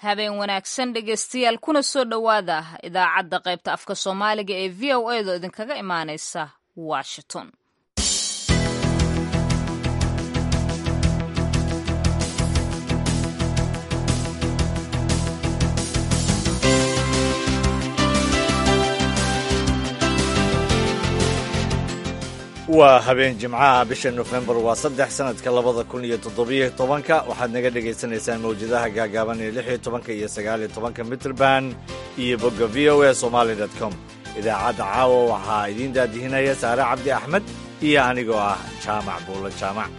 habeen wanaagsan dhegaystayaal kuna soo dhowaada idaacadda qaybta afka soomaaliga ee v o a do idinkaga imaanaysa washington waa habeen jimcaha bisha nofembar waa saddex sanadka labada kun iyo toddobiyo tobanka waxaad naga dhagaysanaysaan mawjadaha gaagaaban ee lix iyo tobanka iyo sagaal iyo tobanka mitrband iyo bogga v o a somaali dot com idaacadda caawa waxaa idiin daadihinaya saare cabdi axmed iyo anigoo ah jaamac buulo jaamac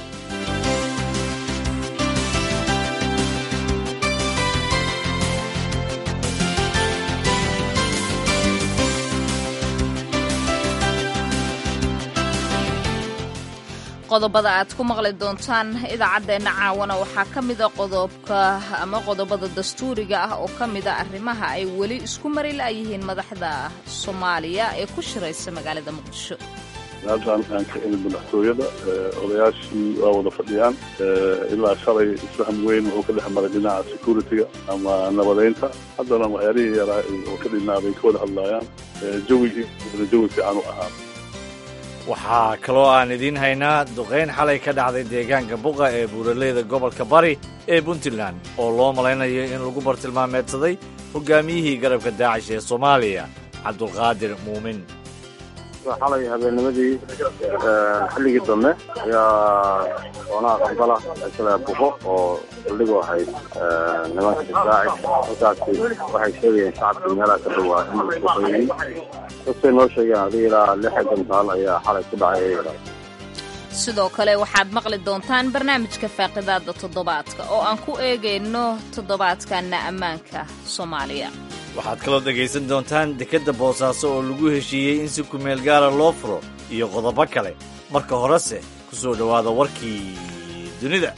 qodobada aad ku maqli doontaan idaacaddeenna caawana waxaa ka mida qodobka ama qodobada dastuuriga ah oo ka mida arrimaha ay weli isku mari la'yihiin madaxda soomaaliya ee ku shiraysa magaalada muqdisho halkaan aan ka imid madaxtooyada odayaashii waa wada fadhiyaan ilaa shalay isfaham weyn wuxuu ka dhex maray dhinaca security-ga ama nabadeynta haddana waxyaalihii yaraa oo ka dhinaaday ka wada hadlaayaan jawigii jawi fiican u ahaa waxaa kaloo aan idiin haynaa duqayn xalay ka dhacday deegaanka buqa ee buuraleyda gobolka bari ee puntland oo loo malaynayo in lagu bartilmaameedsaday hogaamiyihii garabka daacish ee soomaaliya cabdulqaadir muumin xalay habeennimadii xilligii dambe ayaa doonaha qambala isla buqo oo saldhigu ahayd nimanka daacish halkaasi waxay sheegayeen shacabkii meelaha ka dhowaa in la duqeeyey dadkay noo sheegeen adiga ilaa lixi gantaal ayaa xalay ku dhacay sidoo kale waxaad maqli doontaan barnaamijka faaqidaada toddobaadka oo aan ku eegayno toddobaadkanna ammaanka soomaaliya waxaad kaloo dhegaysan doontaan dekedda boosaaso oo lagu heshiiyey in si kumeel gaara loo furo iyo qodobo kale marka horese ku soo dhowaada warkii dunida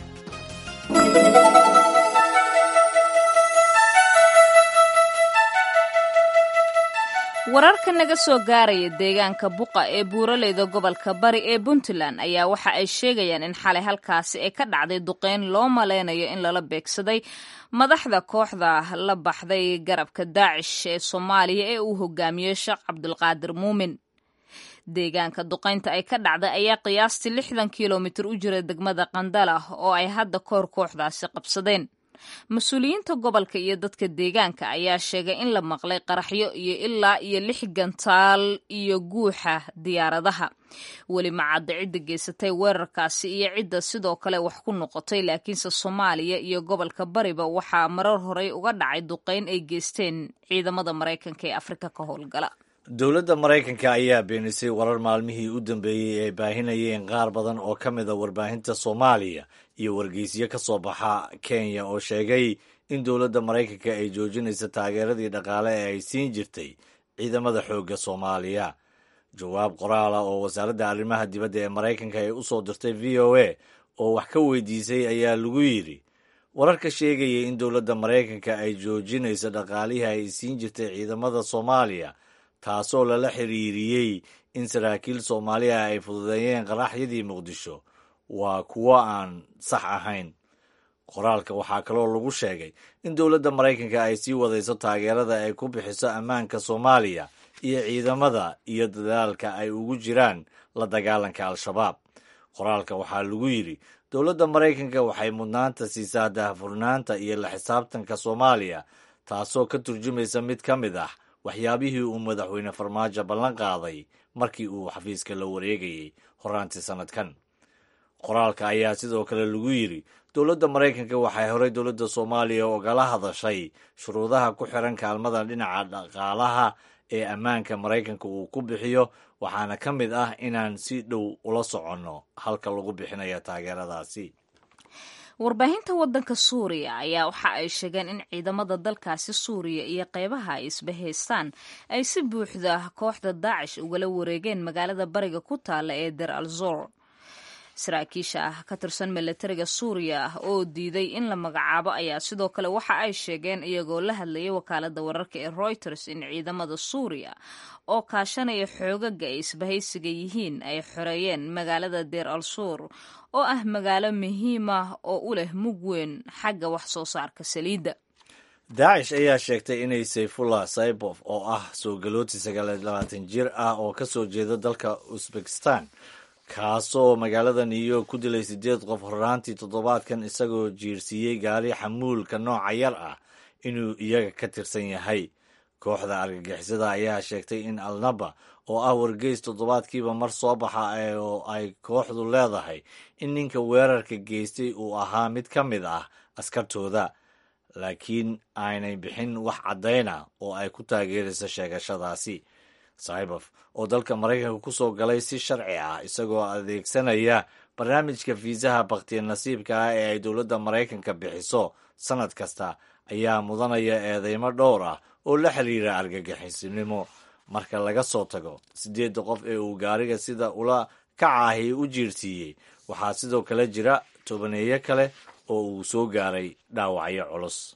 wararka naga soo gaaraya deegaanka buqa ee buuraleyda gobolka bari ee puntland ayaa waxa ay sheegayaan in xalay halkaasi ay ka dhacday duqeyn loo malaynayo in lala beegsaday madaxda kooxda la baxday garabka daacish ee soomaaliya ee uu hogaamiyey sheekh cabdulqaadir muumin deegaanka duqaynta ay ka dhacday ayaa qiyaastii lixdan kilomitir u jira degmada qandala oo ay hadda koor kooxdaasi qabsadeen mas-uuliyiinta gobolka iyo dadka deegaanka ayaa sheegay in la maqlay qaraxyo iyo ilaa iyo lix gantaal iyo guuxa diyaaradaha weli macadda cidda geysatay weerarkaasi iyo cidda sidoo kale wax ku noqotay laakiinse soomaaliya iyo gobolka bariba waxaa marar horey uga dhacay duqeyn ay geysteen ciidamada maraykanka ee afrika ka howlgala dowladda maraykanka ayaa beenisay warar maalmihii u dambeeyey ee baahinayeen qaar badan oo ka mida warbaahinta soomaaliya iyo wargeysyo ka soo baxa kenya oo sheegay in dowladda maraykanka ay joojinaysa taageeradii dhaqaale ee ay siin jirtay ciidamada xoogga soomaaliya jawaab qoraala oo wasaaradda arrimaha dibadda ee maraykanka ay u soo dirtay v o a oo wax ka weydiisay ayaa lagu yidhi wararka sheegaya in dowladda maraykanka ay joojinayso dhaqaalihii ay siin jirtay ciidamada soomaaliya taasoo lala xiriiriyey in saraakiil soomaaliya ay fududeeyeen qaraxyadii muqdisho waa kuwo aan sax ahayn qoraalka waxaa kaloo lagu sheegay in dowladda maraykanka ay sii wadayso taageerada ay ku bixiso ammaanka soomaaliya iyo ciidamada iyo dadaalka ay ugu jiraan la dagaalanka al-shabaab qoraalka waxaa lagu yidhi dowladda maraykanka waxay mudnaanta siisaa daahfurnaanta iyo la xisaabtanka soomaaliya taasoo ka turjumaysa mid ka mid ah waxyaabihii uu madaxweyne farmaajo ballan qaaday markii uu xafiiska la wareegayey horaantii sannadkan qoraalka ayaa sidoo kale lagu yidhi dowladda maraykanka waxay horey dowladda soomaaliya ogala hadashay shuruudaha ku xiran kaalmada dhinaca dhaqaalaha ee ammaanka maraykanka uu ku bixiyo waxaana ka mid ah inaan si dhow ula soconno halka lagu bixinayo taageeradaasi warbaahinta waddanka suuriya ayaa waxa ay sheegeen in ciidamada dalkaasi suuriya iyo qeybaha ay isbahaystaan ay si buuxda kooxda daacish ugala wareegeen magaalada bariga ku taalla ee der al zor saraakiisha ah ka tirsan milatariga suuriya ah oo diiday in la magacaabo ayaa sidoo kale waxa ay sheegeen iyagoo la hadlayay wakaalada wararka ee reuters in ciidamada suuriya oo kaashanaya xoogaga ay isbahaysiga yihiin ay xoreeyeen magaalada deer al suur oo ah magaalo muhiim ah oo u leh mug weyn xagga wax soo saarka saliidda daacish ayaa sheegtay inay sayfullah saybof oo ah soo galooti sagaal labaatan jir ah oo ka soo jeeda dalka usbekistan kaasoo magaalada new york ku dilay siddeed qof horraantii toddobaadkan isagoo jiirsiiyey gaari xamuulka nooca yar ah inuu iyaga ka tirsan yahay kooxda argagixisada ayaa sheegtay in alnaba oo ah wargeys toddobaadkiiba mar soo baxa oo ay kooxdu leedahay in ninka weerarka geystay uu ahaa mid ka mid ah askartooda laakiin aanay bixin wax caddayna oo ay ku taageerayso sheegashadaasi saybof oo dalka maraykanka ku soo galay si sharci ah isagoo adeegsanaya barnaamijka fiisaha bakhtiya nasiibka ah ee ay dowladda maraykanka bixiso sannad kasta ayaa mudanaya eedeymo dhowr ah oo la xiriira argagixisinimo marka laga soo tago siddeedda qof ee uu gaariga sida ula kacaahi u jiirsiiyey waxaa sidoo kale jira tobaneeyo kale oo uu soo gaaray dhaawacyo culus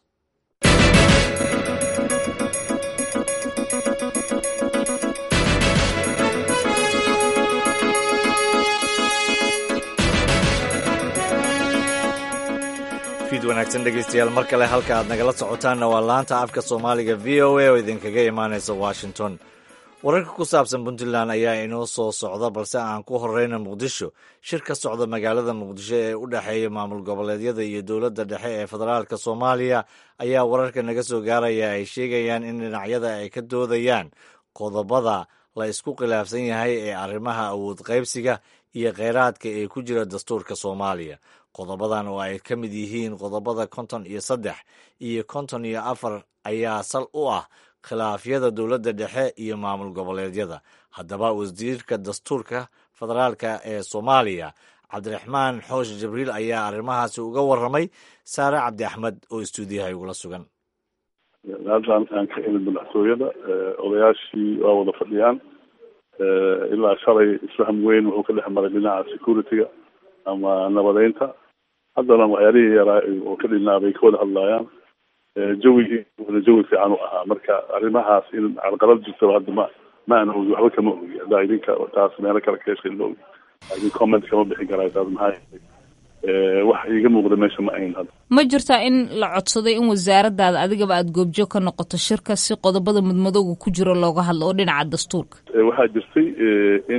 fiid wanaagsan dhegeystayaal mar kale halka aad nagala socotaanna waa laanta afka soomaaliga v o a oo idinkaga imaanaysa washington wararka ku saabsan puntland ayaa inoo soo socda balse aan ku horeyna muqdisho shir ka socda magaalada muqdisho ee u dhexeeya maamul goboleedyada iyo dowladda dhexe ee federaalka soomaaliya ayaa wararka naga soo gaaraya ay sheegayaan in dhinacyada ay ka doodayaan qodobada la isku khilaafsan yahay ee arrimaha awood qaybsiga iyo kheyraadka ee ku jira dastuurka soomaaliya qodobadan oo ay ka mid yihiin qodobada konton iyo saddex iyo konton iyo afar ayaa sal u ah khilaafyada dowladda dhexe iyo maamul goboleedyada haddaba wasiirka dastuurka federaalka ee soomaaliya cabdiraxmaan xoosh jibriil ayaa arrimahaasi uga warramay saare cabdi axmed oo istuudiyaha igula sugan haddan aan ka imid madaxtooyada odayaashii waa wada fadhiyaan ilaa shalay isfaham weyn wuxuu ka dhex maray dhinaca security-ga ama nabadeynta haddana waxyaalihii yaraa oo ka dhinaabay ka wada hadlaayaan jawigii wada jawi fiican u ahaa marka arrimahaas in carqalad jirtaba hadda ma ma aan ogi waxba kama ogi haddaa idinka taas meelo kale ka heshay ma ogi idin comment kama bixin karaa taas maxaa wax iiga muuqda meesha ma ayn hadda ma jirtaa in la codsaday in wasaaradaada adigaba aada goobjoog ka noqoto shirka si qodobada mudmadowga ku jiro looga hadlo oo dhinaca dastuurka waxaa jirtay in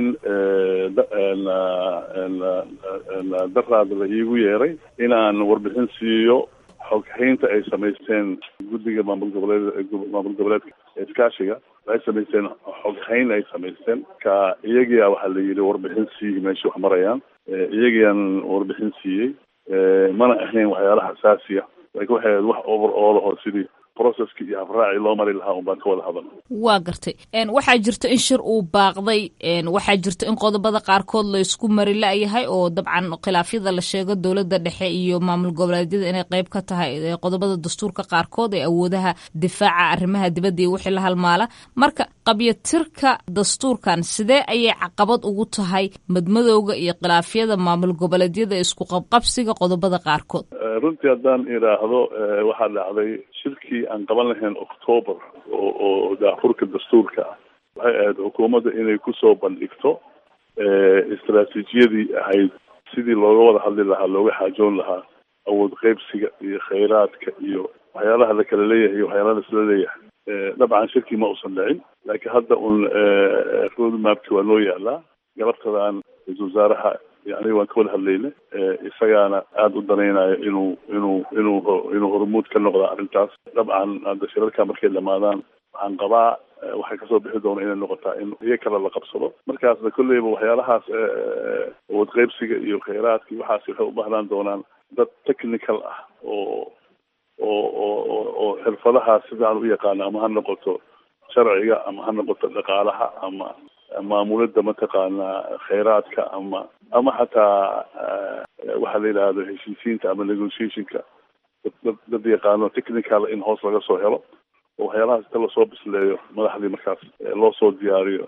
daraada la iigu yeeray inaan warbixin siiyo xoghaynta ay samaysteen guddiga maamul goboleed maamul goboleedka iskaashiga waxay samaysteen xoghayn ay samaysteen ka iyagiia waxaa la yidhi warbixin siiyi meesha wax marayaan iyagiiaan warbixin siiyey mana ahayn waxyaalaha xasaasiya laakiin waxay ahayd wax over all oo sidii processki iyo habraaci loo mari lahaa un baan ka wada hadalna waa gartay waxaa jirta in shir uu baaqday waxaa jirta in qodobada qaarkood la isku mari la-yahay oo dabcan khilaafyada la sheego dowladda dhexe iyo maamul goboleedyada inay qeyb ka tahay qodobada dastuurka qaarkood ee awoodaha difaaca arrimaha dibadda iyo wixii la halmaala marka qabyatirka dastuurkan sidee ayay caqabad ugu tahay madmadowga iyo khilaafyada maamul goboleedyada isku qabqabsiga qodobada qaarkood runtii haddaan idhaahdo waxaa dhacday shirkii aan qaban lahayn octoober oo oo daafurka dastuurka ah waxay ahayd xukuumadda inay kusoo bandhigto istraatiijiyadii ahayd sidii looga wada hadli lahaa looga xaajoon lahaa awood qeybsiga iyo khayraadka iyo waxyaalaha la kala leeyahay iyo waxyaalaha laisla leeyahay dabcan shirkii ma usan dhicin laakiin hadda un roadmapki waa noo yaalaa galabtadaan ra-isul wasaaraha aniga waan ka wada hadlayna isagaana aada u danaynayo inuu inuu inuu inuu hormuud ka noqda arrintaas dabcan hadda shirarka markay dhamaadaan waxaan qabaa waxay kasoo bixi doona inay noqotaa in iyo kale la qabsado markaasna kolleyba waxyaalahaas awood qeybsiga iyo khayraadka iyo waxaas waxay u baahnaan doonaan dad technical ah oo oo oo oo xirfadahaas sidaan u yaqaano ama ha noqoto sharciga ama ha noqoto dhaqaalaha ama maamulada mataqaanaa khayraadka ama ama xataa waxaa la yidhaahdo heshiisiinta ama negotiationka dad dad yaqaano technical in hoos laga soo helo oo waxyaalahaas inta lasoo bisleeyo madaxdii markaas loo soo diyaariyo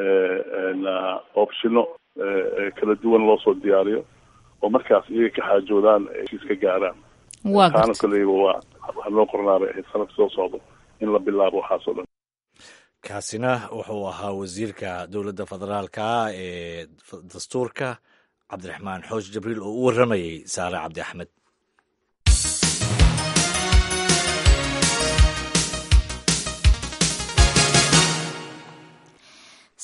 opshino kala duwan loo soo diyaariyo oo markaas iyaga ka xaajoodaan heshiis ka gaaraan taana koleyba waa waxaa loo qornaabay ahayd sanadka soo socdo in la bilaabo waxaas oo dhan kaasina wuxuu ahaa wasiirka dowladda federaalka ee dastuurka cabdiraxmaan xoosh jibriil oo u warramayey saare cabdi axmed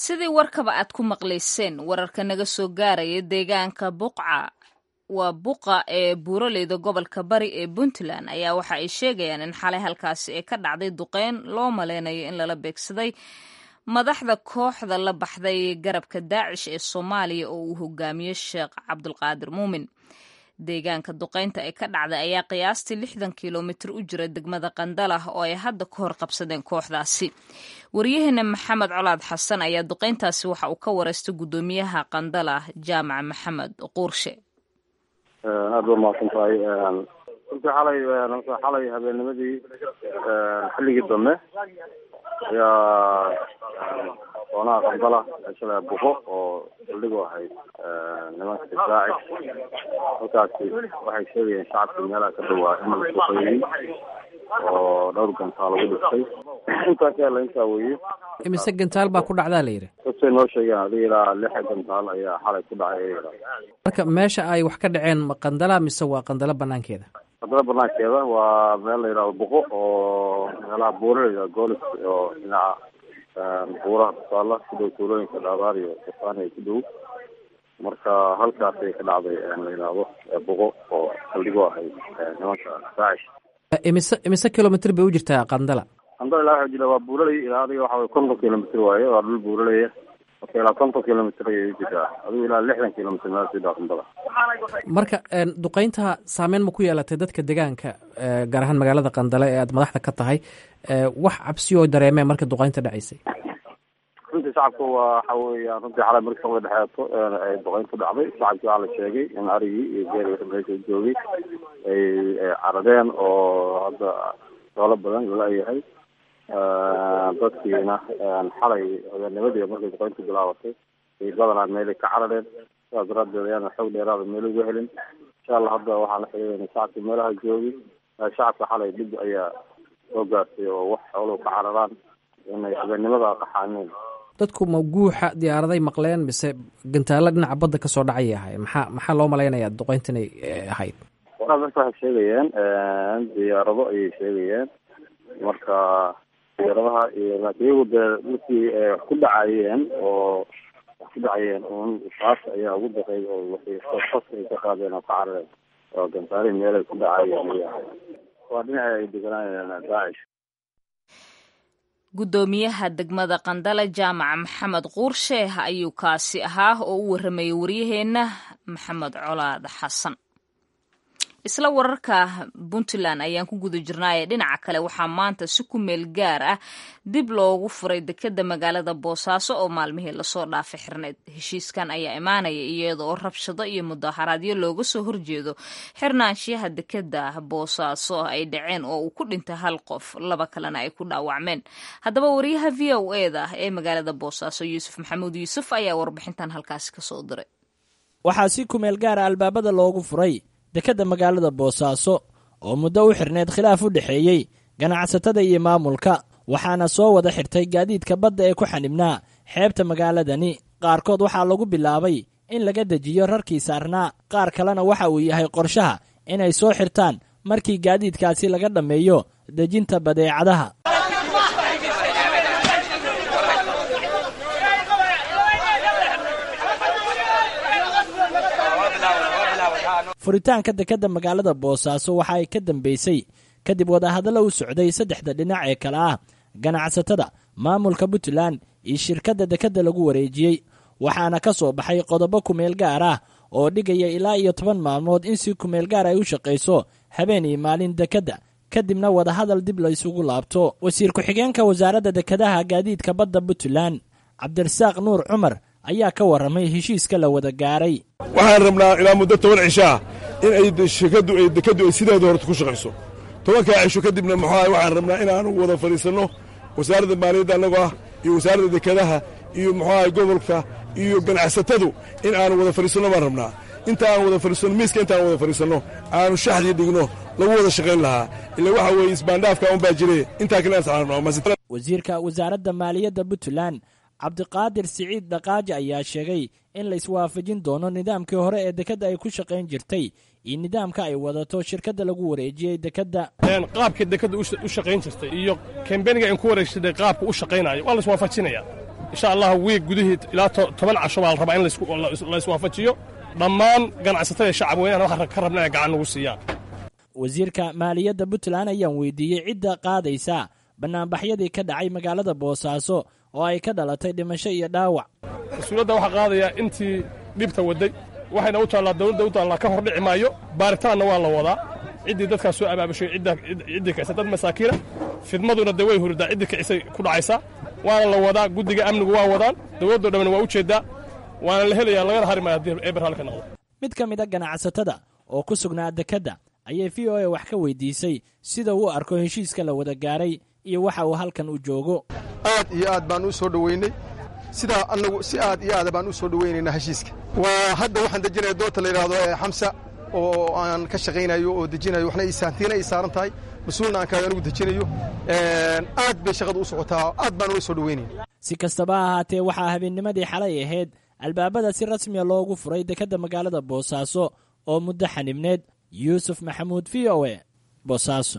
sidii warkaba aad ku maqlayseen wararka naga soo gaaraya deegaanka buqca waa buqa ee buuraleyda gobolka bari ee puntland ayaa waxa ay sheegayaan in xalay halkaasi ee ka dhacday duqeyn loo maleynayo in lala beegsaday madaxda kooxda la baxday garabka daacish ee soomaaliya oo uu hogaamiyo sheekh cabdulqaadir muumin deegaanka duqeynta ee ka dhacday ayaa qiyaastii lixdan kilomitir u jira degmada qandalah oo ay hadda ka hor qabsadeen kooxdaasi waryaheena maxamed colaad xasan ayaa duqeyntaasi waxa uu ka wareystay guddoomiyaha qandalah jaamac maxamed quurshe aada ba mahadsan tahay runtii xalay xalay habeennimadii xilligii dambe ayaa doonaha qandala shala buqo oo saldhigu ahayd nimanka daacish halkaasi waxay sheegayeen shacabkii meelaha ka dhawaa in la suqeeyey oo dhowr gantaa lagu dhistay intaa ka hela intaa weeye imise gantaal baa ku dhacdaa la yidhi dadkay noo sheegeen adiga ilaa lixa gantaal ayaa xalay ku dhacay marka meesha ay wax ka dhaceen ma qandala mise waa qandalo banaankeeda qandala banaankeeda waa meel la yidhahdo buqo oo meelaha buuraleyda goolis oo dhinaca buuraha kusaala ku dhow tuulooyinka dhaabaar iyo safaani ku dhow marka halkaasay ka dhacday la yidhaahdo buqo oo saldhigo ahayd nimanka daacish imise imise kilomitr bay u jirtaa qandala qandala ilaa waxa jira waa buuraley ilaa adiga waxa way konton kilomitr waaye waa dhul buuraleya marka ilaa konton kilomitr ayay u jirtaa adigu ilaa lixdan kilomitr meel sidaa qandala marka duqeynta saameyn ma ku yeelatay dadka deegaanka gaar ahaan magaalada qandale ee aad madaxda ka tahay wax cabsiyoo dareemeen marka duqeynta dhacaysay runtii shacabka waa waxa weeyaan runtii xalay markii samada dhexeeto ay duqeyntu dhacday shacabkii waxaa la sheegay in arigii iyo geeri meesha joogay ay caradeen oo hadda doolo badan lala-yahay dadkiina xalay habeennimadii markay duqeyntu bilaabatay ay badanaa meelay ka carareen sidaas daraadeed ayaana xoog dheeraada meel uga helin insha allah hadda waxaan la xiriirayna shacabkii meelaha joogay shacabka xalay dhib ayaa soo gaartay oo wax xooluhu ka cararaan inay habeennimada qaxaaneen dadku ma guuxa diyaaraday maqleen mise gantaalo dhinaca badda kasoo dhacayay ahay maxaa maxaa loo malaynayaa duqeynta inay ahayd waraa dadka waxay sheegayeen diyaarado ayay sheegayeen marka diyaaradaha iyo laakiin iyagu dee markii wax ku dhacayeen oo wax ku dhacayeen un taas ayaa ugu daqeey oo waxay fas ay ka qaadeen oo ka carareen oo gantaalihi meelay ku dhacayeen waa dhinaca ay deganaayeen daacish guddoomiyaha degmada qandale jaamaca maxamed quursheeh ayuu kaasi ahaa oo u warramayay waryaheenna maxamed colaad xasan isla wararka puntland ayaan ku guda jirnaaye dhinaca kale waxaa maanta si ku meel gaar ah dib loogu furay dekeda magaalada boosaaso oo maalmihii lasoo dhaafay xirneyd heshiiskan ayaa imaanaya iyadoo rabshado iyo mudaharaadyo looga soo horjeedo xirnaanshiyaha dekeda boosaaso ay dhaceen oo uu ku dhintay hal qof laba kalena ay ku dhaawacmeen haddaba wariyaha v o eda ee magaalada boosaaso yuusuf maxamuud yuusuf ayaa warbixintan halkaasi kasoo diray waxaa si kumeel gaara albaabada loogu furay dekedda magaalada boosaaso oo muddo u xirneyd khilaaf u dhexeeyey ganacsatada iyo maamulka waxaana soo wada xirtay gaadiidka badda ee ku xanibnaa xeebta magaaladani qaarkood waxaa lagu bilaabay in laga dejiyo rarkii saarnaa qaar kalena waxa uu yahay qorshaha inay soo xirtaan markii gaadiidkaasi laga dhammeeyo dejinta badeecadaha furitaanka dekedda magaalada boosaaso waxa ay ka dambeysay kadib wadahadallo u socday saddexda dhinac ee kale ah ganacsatada maamulka puntland iyo shirkadda dekedda lagu wareejiyey waxaana ka soo baxay qodobo kumeel gaar ah oo dhigaya ilaa iyo toban maalmood in si kumeel gaar ay u shaqayso habeen iyo maalin dekedda kadibna wadahadal dib la isugu laabto wasiir ku-xigeenka wasaaradda dekedaha gaadiidka badda puntland cabdirasaaq nuur cumar ayaa ka warramay heshiiska la wada gaaray waxaan rabnaa ilaa muddo toban cishaa in ay shirkaddu ay dekeddu ay sideeda horta ku shaqayso tobankaa cisho kadibna muxuaha waxaan rabnaa inaanu wada fadhiisanno wasaaradda maaliyadda annagoo ah iyo wasaaradda dekedaha iyo muxuaha gobolka iyo ganacsatadu in aanu wada fadhiisanno baan rabnaa inta aan wada fadhiisanno miiska intaan wada fadhiisanno aanu shaxdii dhigno lagu wada shaqayn lahaa ila waxa weeye isbaandhaafka un baa jire intaa kale wasiirka wasaaradda maaliyadda puntland cabdiqaadir siciid dhaqaaji ayaa sheegay in la iswaafajin doono nidaamkii hore ee dekedda ay ku shaqayn jirtay iyo nidaamka ay wadato shirkadda lagu wareejiyey dekedda qaabka dekedda u shaqayn jirtay iyo kambeniga in ku wareegsaday qaabka u shaqaynayo waa la iswaafajinaya insha allah wiig gudihii ilaa toban casho baa la rabaa in la iswaafajiyo dhammaan ganacsatada iyo shacab weynahan waxaan ka rabna inay gacan nagu siiyaan wasiirka maaliyadda puntland ayaan weydiiyey cidda qaadaysa bannaanbaxyadii ka dhacay magaalada boosaaso oo ay ka dhalatay dhimasho iyo dhaawac mas-uuliyadda waxaa qaadayaa intii dhibta wadday waxayna u taallaa dawladda u taallaa ka hor dhici maayo baaritaanna waa la wadaa ciddii dadkaas soo abaabushay ciddii kicisa dad masaakiina fidmaduna dee way huridaa ciddii kicisay ku dhacaysaa waana la wadaa guddiga amnigu waa wadaan dawladdo dhamman waa u jeeddaa waana la helayaa lagana hari maayo haddii eber halka noqdo mid ka mid a ganacsatada oo ku sugnaa dekedda ayay v o a wax ka weydiisay sida uu arko heshiiska la wada gaaray iyo waxa uu halkan u joogo aad iyo aad baan u soo dhoweynay sidaa annagu si aad iyo aada baan u soo dhoweynaynaa heshiiska waa hadda waxaan dejinaya doorta la yidhaahdo ee xamsa oo aan ka shaqaynayo oo dejinayo waxna isaantiina ay saaran tahay mas-uulna aan kahay anigu dejinayo aad bay shaqadu u socotaa aad baan ula soo dhoweynayna si kastaba ha ahaatee waxaa habeennimadii xalay ahayd albaabada si rasmiya loogu furay dekedda magaalada boosaaso oo muddo xanibneed yuusuf maxamuud v o e boosaaso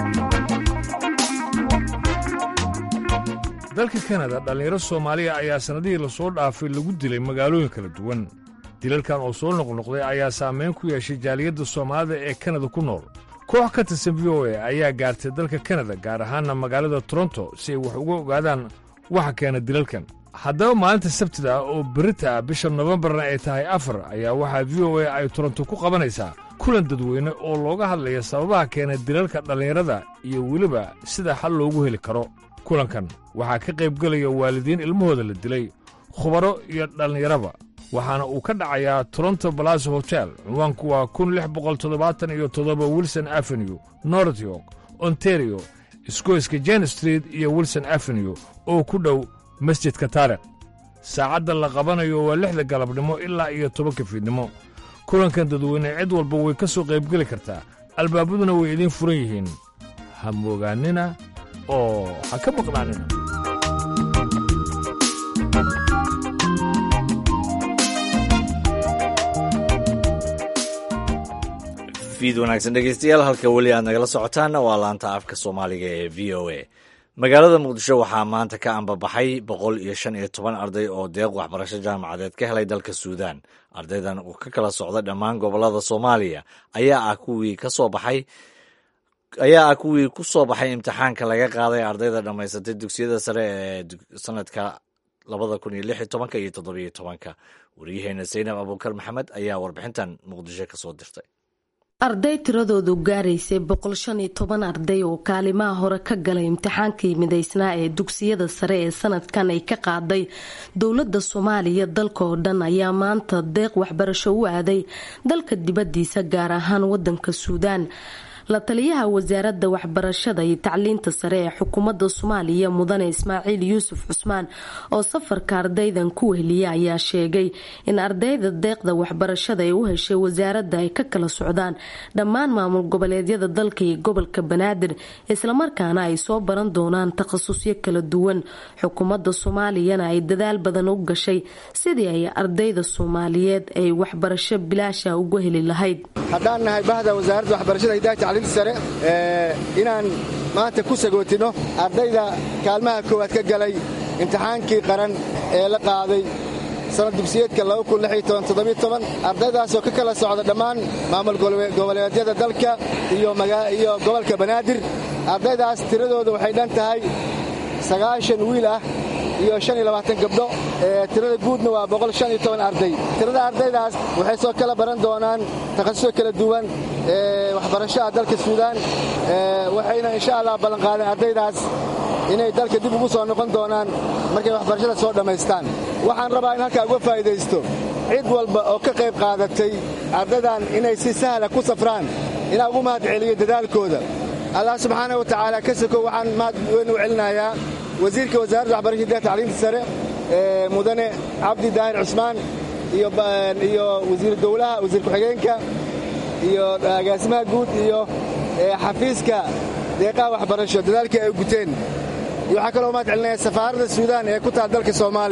dalka kanada dhallinyaro soomaaliya ayaa sannadihii lasoo dhaafay lagu dilay magaalooyin kala duwan dilalkan oo soo noqnoqday ayaa saamayn ku yeeshay jaaliyadda soomaalida ee kanada ku nool koox ka tirsan v o e ayaa gaartay dalka kanada gaar ahaanna magaalada toronto si ay wax uga ogaadaan waxa keena dilalkan haddaba maalinta sabtida ah oo berita ah bisha nofembarna ay tahay afar ayaa waxaa v o e ay toronto ku qabanaysaa kulan dadweyne oo looga hadlaya sababaha keena dilalka dhallinyarada iyo weliba sida xal loogu heli karo kulankan waxaa ka qaybgelaya waalidiin ilmahooda la dilay khubaro iyo dhallinyaraba waxaana uu ka dhacayaa toronto balaso hotel cinwaanku waa kun lix boqol toddobaatan iyo toddoba wilson avenue north york ontario isgoyska jen street iyo wilson avenue oo ku dhow masjidka taarikh saacadda la qabanayo waa lixda galabnimo ilaa iyo tobanka fiidnimo kulankan dadweyne cid walba way ka soo qaybgeli kartaa albaabaduna way idiin furan yihiin ha moogaannina oo ha ka maqnaanina fiid wanaagsan dhegeystayaal halka weli aad nagala socotaanna waa laanta afka soomaaliga ee v o a magaalada muqdisho waxaa maanta ka ambabaxay boqol iyo shan iyo toban arday oo deeq waxbarasho jaamacadeed ka helay dalka suudaan ardaydan uu ka kala socda dhammaan gobolada soomaaliya ayaa ah kuwii kasoo baxay ayaa ah kuwii ku soo baxay imtixaanka laga qaaday ardayda dhammaysatay dugsiyada sare ee sanadka labada kun iyo lix iyo tobanka iyo toddobiyo tobanka waryaheena saynab abuukar maxamed ayaa warbixintan muqdisho kasoo dirtay arday tiradoodu gaaraysay boqol shan iyo toban arday oo kaalimaha hore ka galay imtixaankii midaysnaa ee dugsiyada sare ee sanadkan ay ka qaaday dowlada soomaaliya dalka oo dhan ayaa maanta deeq waxbarasho u aaday dalka dibadiisa gaar ahaan wadanka suudaan la taliyaha wasaaradda waxbarashada iyo tacliinta sare ee xukuumadda soomaaliya mudane ismaaciil yuusuf cusmaan oo safarka ardaydan ku wehliya ayaa sheegay in ardayda deeqda waxbarashada ay u heshay wasaaradda ay ka kala socdaan dhammaan maamul goboleedyada dalka iyo gobolka banaadir islamarkaana ay soo baran doonaan takhasusyo kala duwan xukuumadda soomaaliyana ay dadaal badan u gashay sidii ay ardayda soomaaliyeed ay waxbarasho bilaasha uga heli lahayd haddaan nahay bahda wasaaradda waxbarashada hidaha tacliinta sare inaan maanta ku sagootino ardayda kaalmaha koowaad ka galay imtixaankii qaran ee la qaaday sanad dugsiyeedka ardaydaasoo ka kala socda dhammaan maamul goboleedyada dalka iyo gobolka banaadir ardaydaas tiradooda waxay dhan tahay sagaashan wiil ah iyo gabdho tirada guudna waa arday tirada ardaydaas waxay soo kala baran doonaan takhasusyo kala duwan waxbarashaha dalka suudaan waxayna insha allah ballanqaadeen ardaydaas inay dalka dib ugu soo noqon doonaan markay waxbarashada soo dhammaystaan waxaan rabaa in halkaa uga faa'idaysto cid walba oo ka qayb qaadatay ardaydan inay si sahla ku safraan inaa ugu mahad celiyo dadaalkooda allah subxaana wa tacaala ka soko waxaan mahad weyn u celinayaa wasiirka wasaaradda waxbarashada hidaha tacliinta sare mudane cabdi daahir cusmaan iyo wasiir dowlaha wasiir ku-xigeenka iyo agaasimaha guud iyo xafiiska deeqaha waxbarasho dadaalkii ay guteen iyo waxaa kaloo mahad celinaya safaaradda suudaan ee ku taal dalka soomaaliya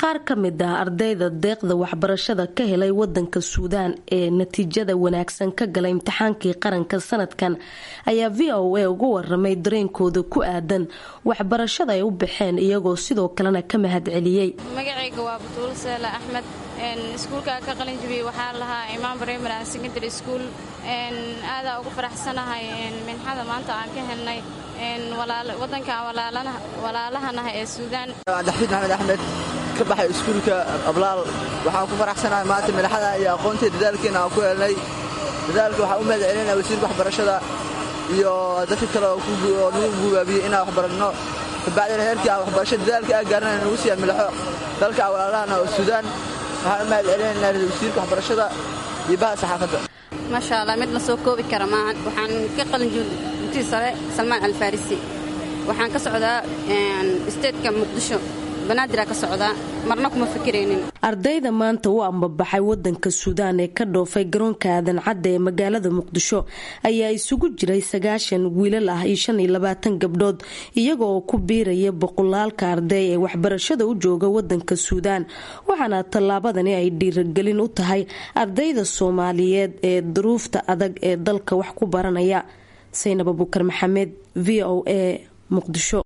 qaar ka mid ah ardayda deeqda waxbarashada ka helay wadanka suudaan ee natiijada wanaagsan ka galay imtixaankii qaranka sanadkan ayaa v o a uga waramay dareenkooda ku aadan waxbarashada ay u baxeen iyagoo sidoo kalena ka mahadceliyey magacayga waa butuul seela axmed iskuulka ka qalin jabiyey waxaa lahaa imaan primary and secondary school aadaa ugu faraxsanahay minxada maanta aan ka helnay wadankan walaalahanaha ee suudaan daxfiid maxamed axmed ka baxay iskuulka ablaal waxaan ku faraxsanahay maanta madaxada iyo aqoontii dadaalkiina aan ku helnay dadaalka waxaan u mahad celinaya wasiirka waxbarashada iyo dadka kale oo nagu gubaabiyey inaan waxbaranno kabacdina heerkii aan waxbarasho dadaalka aan gaarnay nagu siiya milaxo dalka walaalahana oo suudaan waxaan u mahad celinaynaa wasiirka waxbarashada iyo baha saxaafadda maasha allah mid la soo koobi kara maahan waxaan ka qalin dugtii sare salmaan alfarisi waxaan ka socdaa isteedka muqdisho banaadir ka socdaa marna kuma fikiraynin ardayda maanta u ambabaxay wadanka suudaan ee ka dhoofay garoonka aadan cadda ee magaalada muqdisho ayaa isugu jiray sagaashan wiilal ah iyo shan iyo labaatan gabdhood iyaga oo ku biiraya boqolaalka arday ee waxbarashada u jooga wadanka suudaan waxaana tallaabadani ay dhiiragelin u tahay ardayda soomaaliyeed ee duruufta adag ee dalka wax ku baranaya saynab abukar maxamed v o a muqdisho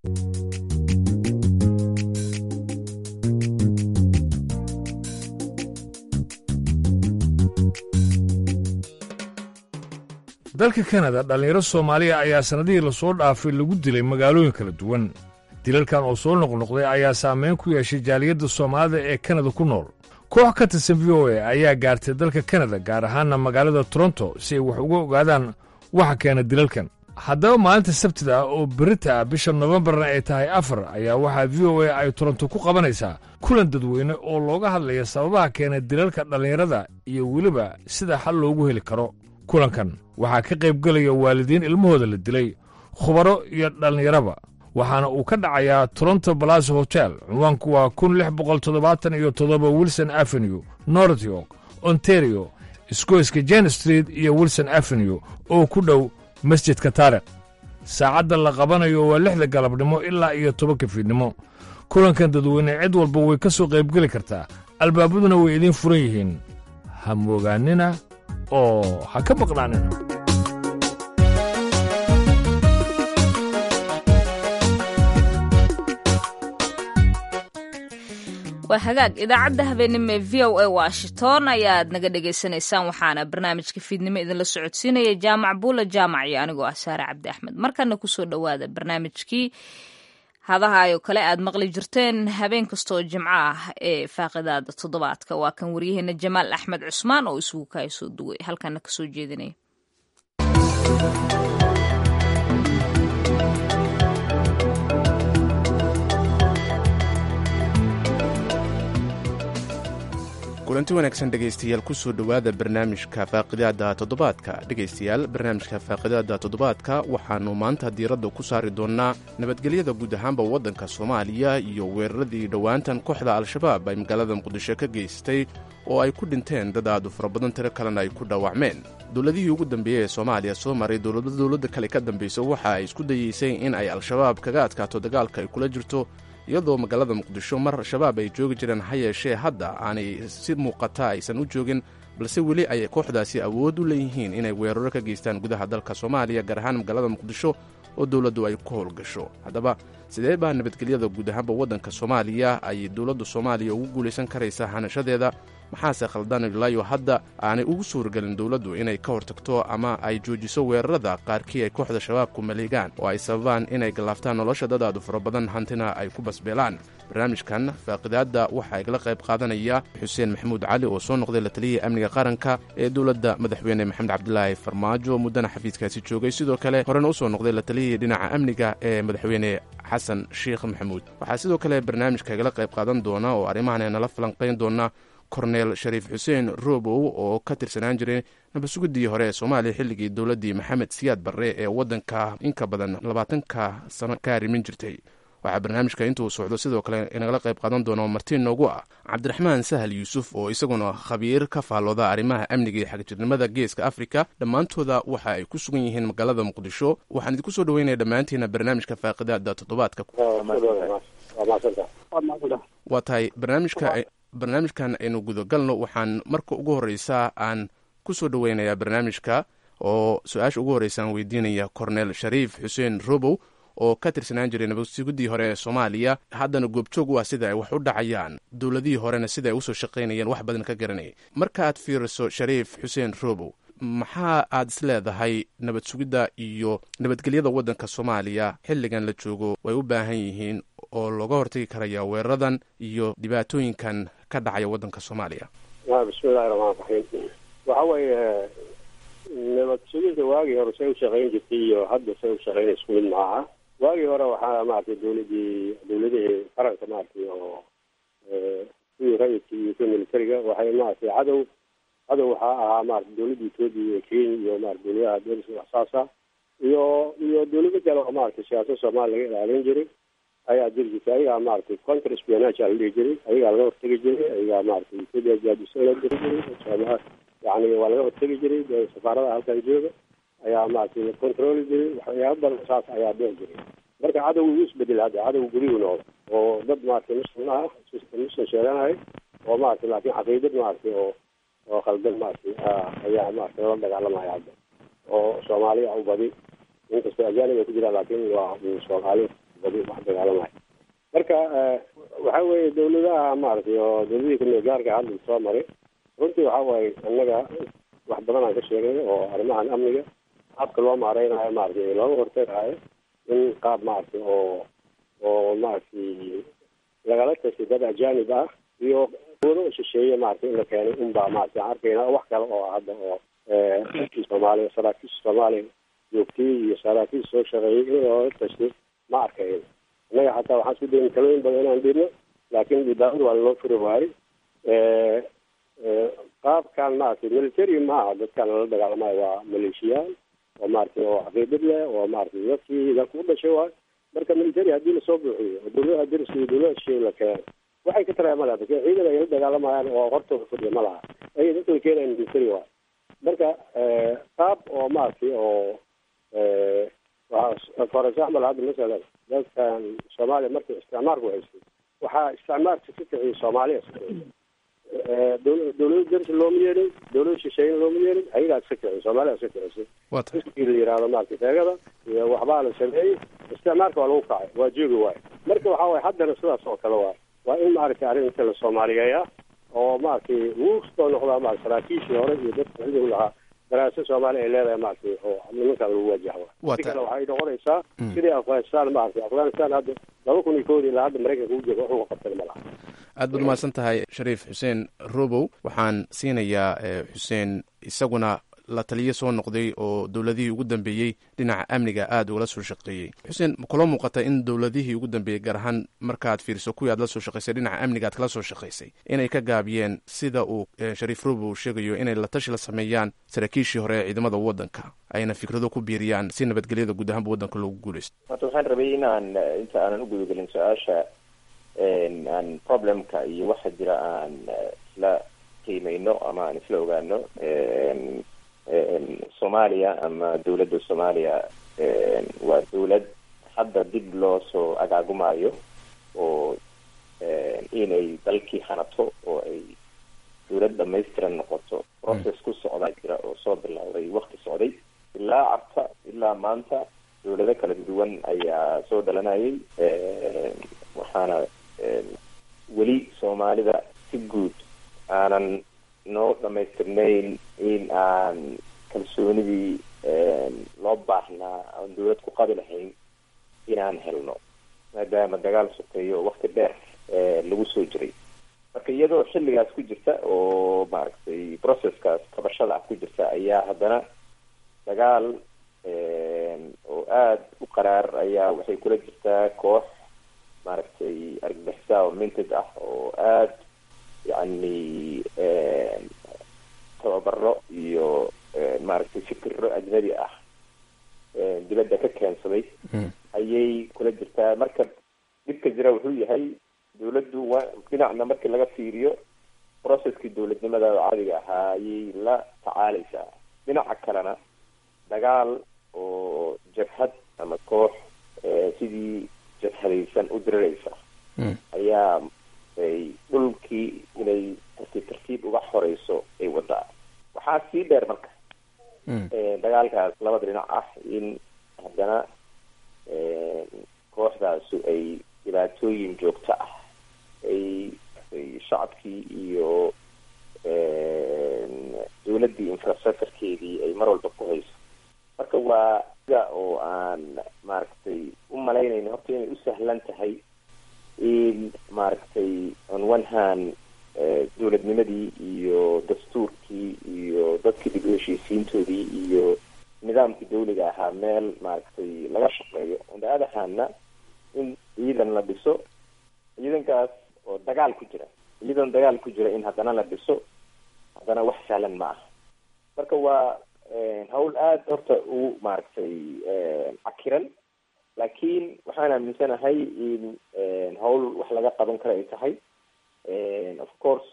dalka kanada dhallinyaro soomaaliya ayaa sannadihii lasoo dhaafay lagu dilay magaalooyin kala duwan dilalkan oo soo noqnoqday ayaa saameyn ku yeeshay jaaliyadda soomaalida ee kanada ku nool koox ka tirsan v o a ayaa gaartay dalka kanada gaar ahaanna magaalada toronto si ay wax uga ogaadaan waxa keena dilalkan haddaba maalinta sabtida ah oo berita ah bisha nofembarna ay tahay afar ayaa waxaa v o a ay toronto ku qabanaysaa kulan dadweyne oo looga hadlaya sababaha keena dilalka dhallinyarada iyo weliba sida xal loogu heli karo kulankan waxaa ka qaybgelaya waalidiin ilmahooda la dilay khubaro iyo dhallinyaraba waxaana uu ka dhacayaa toronto balaso hotel cinwaanku waa kun lix boqol toddobaatan iyo toddoba wilson avenue north york ontario isgoyska jen street iyo wilson avenue oo ku dhow masjidka taarikh saacadda la qabanayo waa lixda galabnimo ilaa iyo tobanka fiidnimo kulankan dadweyne cid walba way ka soo qaybgeli kartaa albaabaduna way idiin furan yihiin ha moogaanina oo ha ka maqnaanina waa hagaag idaacadda habeenimo ee v o a washington ayaad naga dhagaysanaysaan waxaana barnaamijka fiidnimo idinla socodsiinaya jaamac buula jaamac iyo anigoo ah saare cabdi axmed markana kusoo dhowaada barnaamijkii hadahaayoo kale aad maqli jirteen habeen kastaoo jimco ah ee faaqidaada toddobaadka waa kan waryaheena jamaal axmed cusmaan oo isugu kaay soo duway halkana kasoo jeedinaya kulanti wanaagsan dhegaystayaal kusoo dhowaada barnaamijka faaqidaada toddobaadka dhegaystayaal barnaamijka faaqidaada toddobaadka waxaannu maanta diiradda ku saari doonnaa nabadgelyada guud ahaanba waddanka soomaaliya iyo weeraradii dhowaantan kooxda al-shabaab ay magaalada muqdisho ka geystay oo ay ku dhinteen dad aadu fara badan tiro kalena ay ku dhaawacmeen dowladihii ugu dambeeyey ee soomaaliya soo maray dowlada dowladda kale ka dambaysa waxa ay isku dayeysay in ay al-shabaab kaga adkaato dagaalka ay kula jirto iyadoo magaalada muqdisho mar shabaab ay joogi jireen ha yeeshee hadda aanay si muuqata aysan u joogin balse weli ay kooxdaasi awood u leeyihiin inay weeraro ka geystaan gudaha dalka soomaaliya gaar ahaan magaalada muqdisho oo dowladdu ay ku howlgasho haddaba sidee baa nabadgelyada guud ahaanba waddanka soomaaliya ay dowladda soomaaliya ugu guulaysan karaysaa hanashadeeda maxaase khaldan ilaayo hadda aanay ugu suuragelin dowladdu inay ka hortagto ama ay joojiso weerarada qaarkii ay kooxda shabaabku maleegaan oo ay sababaan inay gallaaftaan nolosha dadaadu fara badan hantina ay ku basbeelaan barnaamijkan faaqidaadda waxaa igala qayb qaadanaya xuseen maxamuud cali oo soo noqday la taliyihii amniga qaranka ee dowladda madaxweyne maxamed cabdilaahi farmaajo muddana xafiiskaasi joogay sidoo kale horena u soo noqday la taliyihii dhinaca amniga ee madaxweyne xasan sheikh maxamuud waxaa sidoo kale barnaamijka igala qayb qaadan doona oo arrimahan nala falanqayn doona korneel shariif xuseen roobow oo ka tirsanaan jiray nabadsuguddii hore ee soomaaliya xilligii dowladdii maxamed siyaad barre ee waddanka inka badan labaatanka sano ka arrimin jirtay waxaa barnaamijka intuu socdo sidoo kale inagala qayb qaadan doona martiin noogu ah cabdiraxmaan sahal yuusuf oo isaguna khabiir ka faallooda arrimaha amniga iyo xagjirnimada geeska afrika dhammaantooda waxa ay ku sugan yihiin magaalada muqdisho waxaan idinku soo dhaweynaya dhammaantiina barnaamijka faaqidaada toddobaadka waa tahay barnaamijka barnaamijkan aynu gudagalno waxaan marka ugu horreysa aan ku soo dhoweynayaa barnaamijka oo su-aasha ugu horreysa aan weydiinaya cornel shariif xuseen robow oo ka tirsanaan jiray nabadsugidii hore ee soomaaliya haddana goobjoog u ah sida ay wax u dhacayaan dowladihii horena sida ay usoo shaqaynayeen wax badan ka garanayay marka aad fiiriso shariif xuseen robow maxaa aad is leedahay nabad sugidda iyo nabadgelyada waddanka soomaaliya xilligan la joogo way u baahan yihiin oo looga hortagi karaya weeraradan iyo dhibaatooyinkan ka dhacaya waddanka soomaaliya bismillahi raxmaan raxiim waxa weeye nabad sugidda waagii hore say u shaqayn jirtay iyo hadda say u shaqayn isku mid maaha waagii hore waxaa maaragtay dawladii dawladihii qaranka maaragtay oo kuwii rayidka iyo kuwii militariga waxay maaragtay cadow cadow waxaa ahaa maarata dawladda etoobiya iyo kenya iyo maarata dawladaha deriska waxsaasa iyo iyo dawlado kale oo maaragtay siyaasad soomaaliya laga ilaalin jiray ayaa jiri jirtay ayagaa maaragtay counter espionage aa la dhihi jiray ayagaa laga hortegi jiray ayagaa maaragtay etoobiya jaadisa la diri jiray yani waa laga hortegi jiray dee safaarada halkan jooga ayaa maaragtay la controli jiray waxyaaba badan saas ayaa dhici jiray marka cadowga wuu isbedel hadda cadowga guriyuu noqdo oo dad maaragtay muslim ah muslim sheeganahay oo maaragtay laakiin caqiidad maaragtay oo oo khaldan maaragtay ayaa maaragtay lala dagaalamaya hadda oo soomaaliya u badi inkastoo ajaanib ay ku jiraan laakiin waa soomaali badi wax dagaalamaya marka waxa weeye dawladaha maaragtay oo dawladihii kumeel gaarka hadda soo maray runtii waxa waaye annaga wax badan aan ka sheegay oo arrimahan amniga qaabka loo maareynayo maaragtay looga hortagayo in qaab maaragtay oo oo maaragtay lagala tashay dad ajaanib ah iyo dawlado shisheeye maaragtay in la keenay unbaa maaragtay aan arkayna wax kale oo hadda oo soomaaliya saraakiisha soomaaliya joogtay iyo saraakiisha soo shaqeeyay in loola tashay ma arkayn innaga xataa waxaan isku dayna talooyin badan inaan dhirno laakiin dhibaatadu waa loo furi waayey qaabkan maaragtay military maaha dadkan lala dagaalamayo waa maleeshiyaal oo maaragtay oo caqiidad leh oo maaragtay dadkii dalka u dhashay waayo marka military haddii lasoo buuxiyo oo dawladaha deriska iyo dawladaha shisheeye la keeno waxay ka taraya malaha dadka ciidan ay la dagaalamayaan oo hortooda fadhiya ma laha ayay dadka la keenayan military waayo marka qaab oo maaragtay oo for example hadda masalan dadkan soomaaliya markii isticmaalku haystay waxaa isticmaalka ka kiciyay soomaaliya dawlada dersi looma yeelin dawlada shisheeyena looma yeelin ayagaa iska kiciyay soomaaliya iska kicisay iskii la yihahdo maaragtay teegada iyo waxbaa la sameeyey isticmaalka waa lagu kacay waa joogi waayo marka waxa waye haddana sidaas oo kale waayo waa in maaragtay arrinta la soomaaliyeeya oo maaragtay wuu soo noqdaa maarata saraakiishii hore iyo dadka xilligu lahaa daraasa soomaaliya ay leedahay maaragtay oo nimankan lagu wajaho si kale waxay noqonaysaa sidii afghanistan maaragtay afghanistan hadda laba kun iyo koodi ilaa hadda maraykanka u jooga wuxuu qabtay ma laha aad baad umahadsan tahay shariif xuseen robow waxaan siinayaa xuseen isaguna la taliyo soo noqday oo dowladihii ugu dambeeyey dhinaca amniga aada ugala soo shaqeeyey xuseen kula muuqata in dowladihii ugu dambeeyey gaar ahaan markaad fiiriso kuwii aad la soo shaqaysay dhinaca amniga aad kala soo shaqaysay inay ka gaabiyeen sida uu shariif robow sheegayo inay la tashi la sameeyaan saraakiishii hore ee ciidamada waddanka ayna fikrado ku biiriyaan si nabadgelyada guud ahaanba waddanka loogu guuleysto horta waxaan rabay inaan inta aanan u gudagelin su-aasha aan problemka iyo waxa jira aan isla qiimeyno ama aan isla ogaano soomaaliya ama dawladda soomaaliya waa dawlad hadda dib loo soo agaagumayo oo inay dalkii hanato oo ay dawlad dhamaystiran noqoto process ku socdaa jira oo soo bilowday wakti socday ilaa cabta ilaa maanta dawlado kala duwan ayaa soo dhalanayay waxaana weli soomaalida si guud aanan noo dhamaystirnayn in aan kalsoonidii loo baahnaa aan dawlad ku qabi lahayn inaan helno maadaama dagaal sokeeyo oo wakti dheer lagu soo jiray marka iyadoo xilligaas ku jirta oo maaragtay processkaas kabashada ah ku jirta ayaa haddana dagaal oo aada u qaraar ayaa waxay kula jirtaa koox maaragtay argagixisa oo minted ah oo aada yacni tababaro iyo maaragtay fikiro ajnabi ah dibadda ka keensaday ayay kula jirtaa marka dhibka jira wuxuu yahay dawladdu waa dhinacna markii laga fiiriyo processkii dawladnimada caadiga ahaa ayay la tacaaleysaa dhinaca kalena dagaal oo jabhad ama koox sidii jabhadaysan u diriraysa ayaa ay dhulkii inay tartiib tartiib uga xoreyso ay wadaa waxaa sii dheer marka dagaalkaas labada dhinac ah in haddana kooxdaasu ay dhibaatooyin joogto ah ay ay shacabkii iyo dowladdii infrastructurekeedii ay mar walba ku hayso marka waa sida oo aan maaragtay u malaynayno horta inay u sahlan tahay in maaragtay on one hand dowladnimadii iyo dastuurkii iyo dadkii dib u heshiisiintoodii iyo nidaamkii dawliga ahaa meel maaragtay laga shaqeeyo on the other handna in ciidan la dhiso ciidankaas oo dagaal ku jira ciidan dagaal ku jira in haddana la dhiso haddana wax sahlan ma aha marka waa hawl aada horta u maaragtay cakiran laakiin waxaan aaminsanahay in hawl wax laga qaban kara ay tahay of course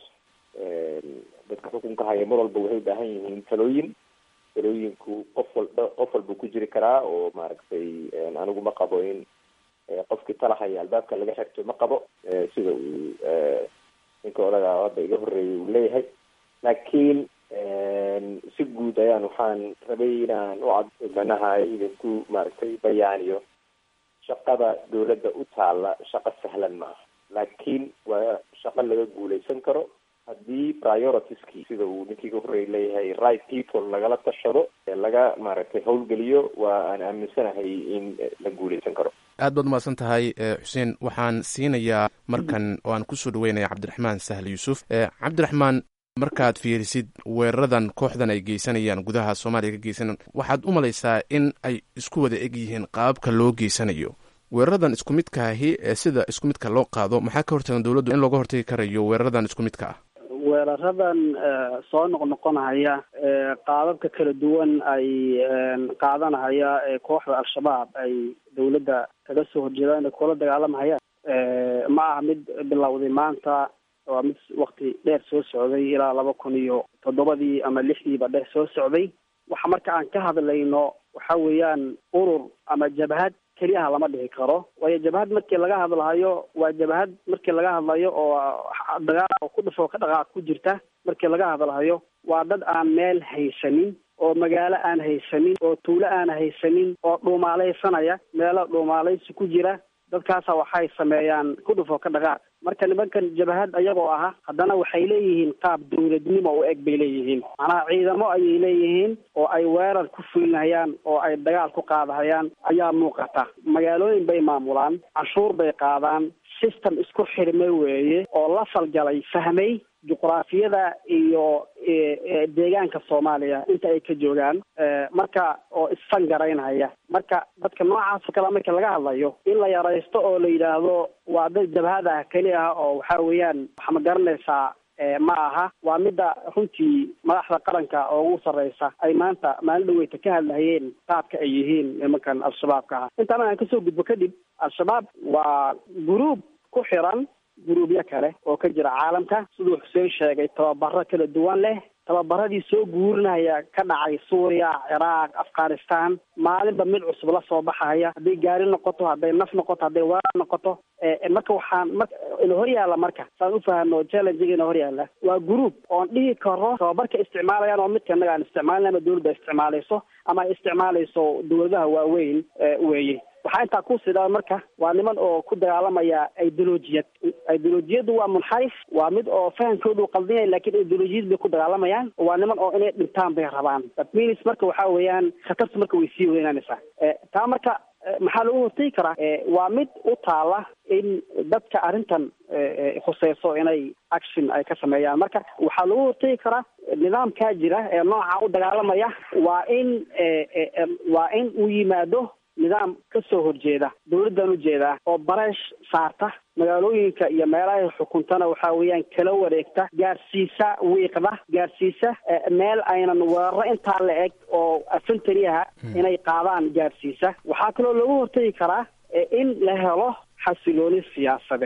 dadka xukunka haya mar walba waxay ubaahan yihiin talooyin talooyinku qof walba qof walba ku jiri karaa oo maaragtay anigu ma qabo in qofkii talahaya albaabka laga xirto ma qabo sida uu ninka odaga hadda iga horreeyay uu leeyahay laakiin si guud ayaan waxaan rabay inaan u cad manaha idinku maaragtay bayaaniyo shaqada dowladda u taalla shaqo sahlan maaha laakiin waa shaqo laga guuleysan karo haddii prioritieskii sida uu ninkii ka horreeyay leeyahay right people lagala tashado laga maaragtay howlgeliyo waa aan aaminsanahay in la guuleysan karo aad baad umahadsan tahay xuseen waxaan siinayaa markan oo aan kusoo dhaweynaya cabdiraxmaan sahle yuusuf cabdiraxmaan markaad fiirisid weeraradan kooxdan ay geysanayaan gudaha soomaaliya ka geysanayaan waxaad u malaysaa in ay isku wada eg yihiin qaababka loo geysanayo weeraradan isku midkaahi ee sida isku midka loo qaado maxaa ka hortagan dowladdu in looga hortagi karayo weeraradan isku midka ah weeraradan soo noqnoqonahaya qaababka kala duwan ay qaadanahaya ee kooxda al-shabaab ay dowladda kaga soo horjeedaan inay kula dagaalamahayaan ma aha mid bilowday maanta waa mid wakti dheer soo socday ilaa laba kun iyo toddobadii ama lixdiiba dheer soo socday waxa marka aan ka hadlayno waxa weeyaan urur ama jabhad keliyaha lama dhihi karo waayo jabhad markii laga hadlahayo waa jabhad markii laga hadlayo oo dagaal oo ku dhufo ka dhaqaaq ku jirta markii laga hadlahayo waa dad aan meel haysanin oo magaalo aan haysanin oo tuulo aan haysanin oo dhuumaalaysanaya meelo dhuumaalaysi ku jira dadkaasa waxay sameeyaan ku dhufo ka dhaqaaq marka nimankan jabhad ayagoo aha haddana waxay leeyihiin qaab dawladnimo u eg bay leeyihiin macnaha ciidamo ayay leeyihiin oo ay weerar ku fulinayaan oo ay dagaal ku qaadahayaan ayaa muuqata magaalooyin bay maamulaan canshuur bay qaadaan system isku xirme weeye oo la falgalay fahmay juqraafiyada iyo deegaanka soomaaliya inta ay ka joogaan marka oo isfangaraynhaya marka dadka noocaasoo kale marka laga hadlayo in la yaraysto oo la yidhaahdo waa dad jabhad ah keli ah oo waxa weeyaan waxa ma garanaysaa ma aha waa midda runtii madaxda qaranka oo ugu sarreysa ay maanta maalin dhaweyta ka hadlahayeen qaabka ay yihiin nimankan al-shabaabka ah intaana aan kasoo gudbo kadib al-shabaab waa guruub ku xiran guruubyo kale oo ka jira caalamka siduu xuseen sheegay tababaro kala duwan leh tababaradii soo guurinaya ka dhacay suuriya ciraaq afghanistan maalinba mid cusub la soo baxaya hadday gaari noqoto hadday naf noqoto hadday weerar noqoto marka waxaan mar ina hor yaalla marka saan u fahano challengiga ina hor yaalla waa group oon dhihi karo tababarka isticmaalayaan oo midka innaga aan isticmaalin ama dawladda isticmaalayso ama ay isticmaalayso dawladaha waaweyn weeye waxaa intaa ku sidhaa marka waa niman oo ku dagaalamaya ideolojiyad ideolojiyaddu waa munxarif waa mid oo fahamkoodu qaldinaya lakin ideolojiyad bay ku dagaalamayaan waa niman oo inay dhintaan bay rabaan that means marka waxa weeyaan khatarta marka way sii weynaanaysaa taa marka maxaa lagu hortegi karaa waa mid u taala in dadka arrintan khuseyso inay action ay ka sameeyaan marka waxaa lagu hortegi karaa nidaamkaa jira ee nooca u dagaalamaya waa in waa in uu yimaado nidaam ka soo horjeeda dawladdan ujeedaa oo bareesh saarta magaalooyinka iyo meelahay xukuntana waxa weeyaan kala wareegta gaarsiisa wiiqda gaarsiisa meel aynan weeraro intaa la eg oo afantariyaha inay qaadaan gaarsiisa waxaa kaloo lagu hortegi karaa in la helo xasilooni siyaasadeed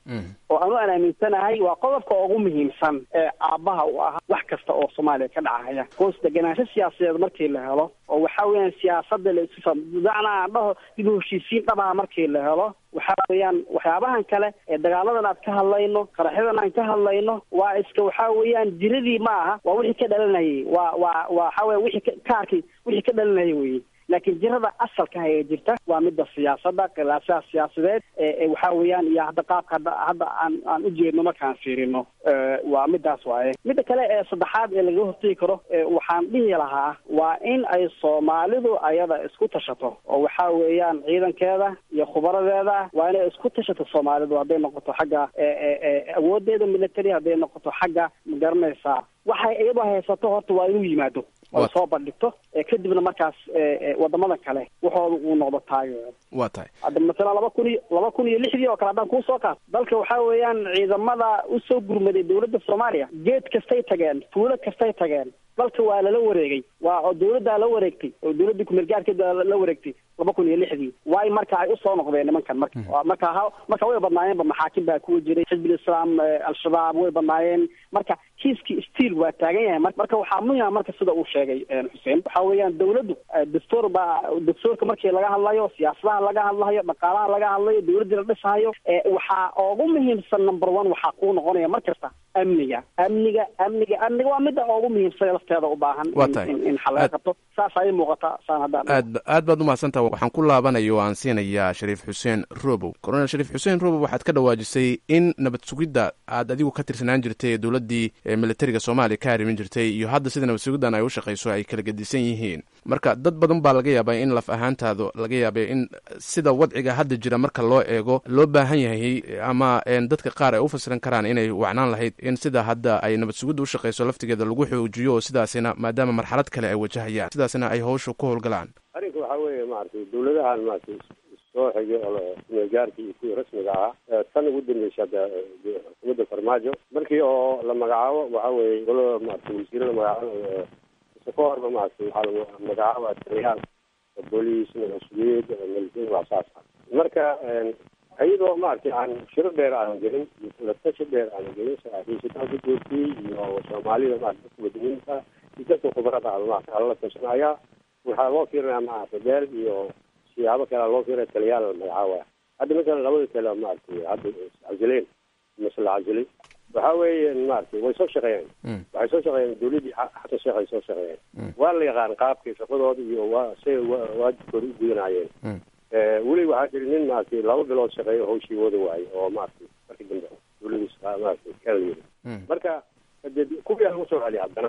oo anu aan aaminsanahay waa qodobka ugu muhiimsan ee aabbaha u ah wax kasta oo soomaaliya ka dhacaya hoos deganaansho siyaasadeed markii la helo oo waxa weeyaan siyaasada la isu macnaa aan dhaho dib u heshiisiin dhabaha markii la helo waxa weeyaan waxyaabahan kale ee dagaaladan aad ka hadlayno qaraxyadan aan ka hadlayno waa iska waxa weeyaan diradii ma aha waa wixii ka dhalanayay waa waa waxa weya wixii ka- kaarkii wixii ka dhalanayay weye laakiin jirada asalka ah ee jirta waa midda siyaasadda khilaafaha siyaasadeed ee ee waxa weeyaan iyo hadda qaabka hadda hadda aan aan u jeedno markaan fiirino Eh, waa midaas waaye midda kale ee saddexaad ee lagaga hortegi karo eh, waxaan dhihi lahaa waa in ay soomaalidu ayada isku tashato oo waxa weeyaan ciidankeeda iyo khubaradeeda waa inay isku tashato soomaalidu hadday noqoto xagga eh, eh, eh, awoodeeda military hadday noqoto xagga ma garanaysaa waxay iyadu haysato horta waa inuu yimaado oo soo bandhigto eh, kadibna markaas eh, eh, wadamada kale waxooda uu noqdo taageero waa tahay hadda masalan laba kun iyo laba kun iyo lixdii oo kale haddaan kuu soo kaas dalka waxaa weeyaan ciidamada usoo gurmaday dowladda soomaaliya geed kastay tageen tuulo kastay tageen dalka waa lala wareegay waa oo dowladdaa la wareegtay oo dowladdii kumeelgaarkeeda la wareegtay laba kun iyo lixdii waay marka ay usoo noqdeen nimankan marka Waa marka ha marka way badnaayeenba maxaakim baa kuwa jiray xisbul islaam eh, al-shabaab way badnaayeen marka kiiskii stiil waa taagan yahay mar- marka waxaa muhima marka sida uu sheegay eh, xuseen waxa weeyaan dowladdu eh, dastuur baa dastuurka markii laga hadlayo siyaasadaha laga hadlayo dhaqaalaha laga hadlayo dowladdii la dhisayo eh, waxaa ugu muhiimsan number one waxaa kuu noqonaya mar kasta amniga amniga amniga amniga waa midda ugu muhiimsan ee lafteeda u baahan Waa in- tahay. in in xal laga qabto saas ayay muuqataa saan haddaan aad aad baad umahadsantaha waxaan ku laabanaya oo aan siinayaa shariif xuseen robow colonel shariif xuseen robow waxaad ka dhawaajisay in nabad sugidda aad adigu ka tirsanaan jirtay ee dowladdii ee militariga soomaaliya ka harimin jirtay iyo hadda sida nabad sugiddan ay u shaqayso ay kala gedisan yihiin marka dad badan baa laga yaabaa in laf ahaantaadu laga yaabay in sida wadciga hadda jira marka loo eego loo baahan yahay ama een, dadka qaar ay u fasiran karaan inay wacnaan lahayd in sida hadda ay nabad sugidda u shaqayso laftigeeda lagu xoojiyo oo sidaasina maadaama marxalad kale ay wajahayaan sidaasina ay howsha ku howlgalaan arrinka waxaa weeye maaragtay dowladahan maaragtay soo xigay oo kumeelgaarkii iyo kuwii rasmiga ahaa ee tan ugu dambeysay hadda eh, xukuumadda farmaajo markii oo la magacaabo waxaa weeye golo maaragtay wasiiro la magacaabo eh, mise ka horba maaragtay waxaa la magacaaba taliyaal booliis mas-uuliyad military wax saas ah marka een, iyadoo maaragtay aan shiro dheer aan gelin la tashi dheer aan gelin saraakiishitaan ku joogtiyey iyo soomaalida maaragtay dadka wadaniinta iyo dadka khubarada ah maaragtay ala la tashanaya waxaa loo fiirinaya maaragtay beel iyo siyaabo kale loo fiirinaya taliyaal la magacaabaya hadda masalan labada tale maaragtay hadda iscazileen mise la cazilay waxaa weeye maaragtay way soo shaqeeyeen waxay soo shaqeeyeen dowladdii xa- xasan sheekh ay soo shaqeeyeen waa la yaqaan qaabkii shaqadooda iyo waa say wa- waajibkooda u gudanayeen Eh, weli waxaa jira nin maaragtay laba bilood shaqeeyo hawshii wada waaye oo maaragtay markii dambe dowladiis maaragtay kala yiri marka dee kuwii lagu soo celiya haddana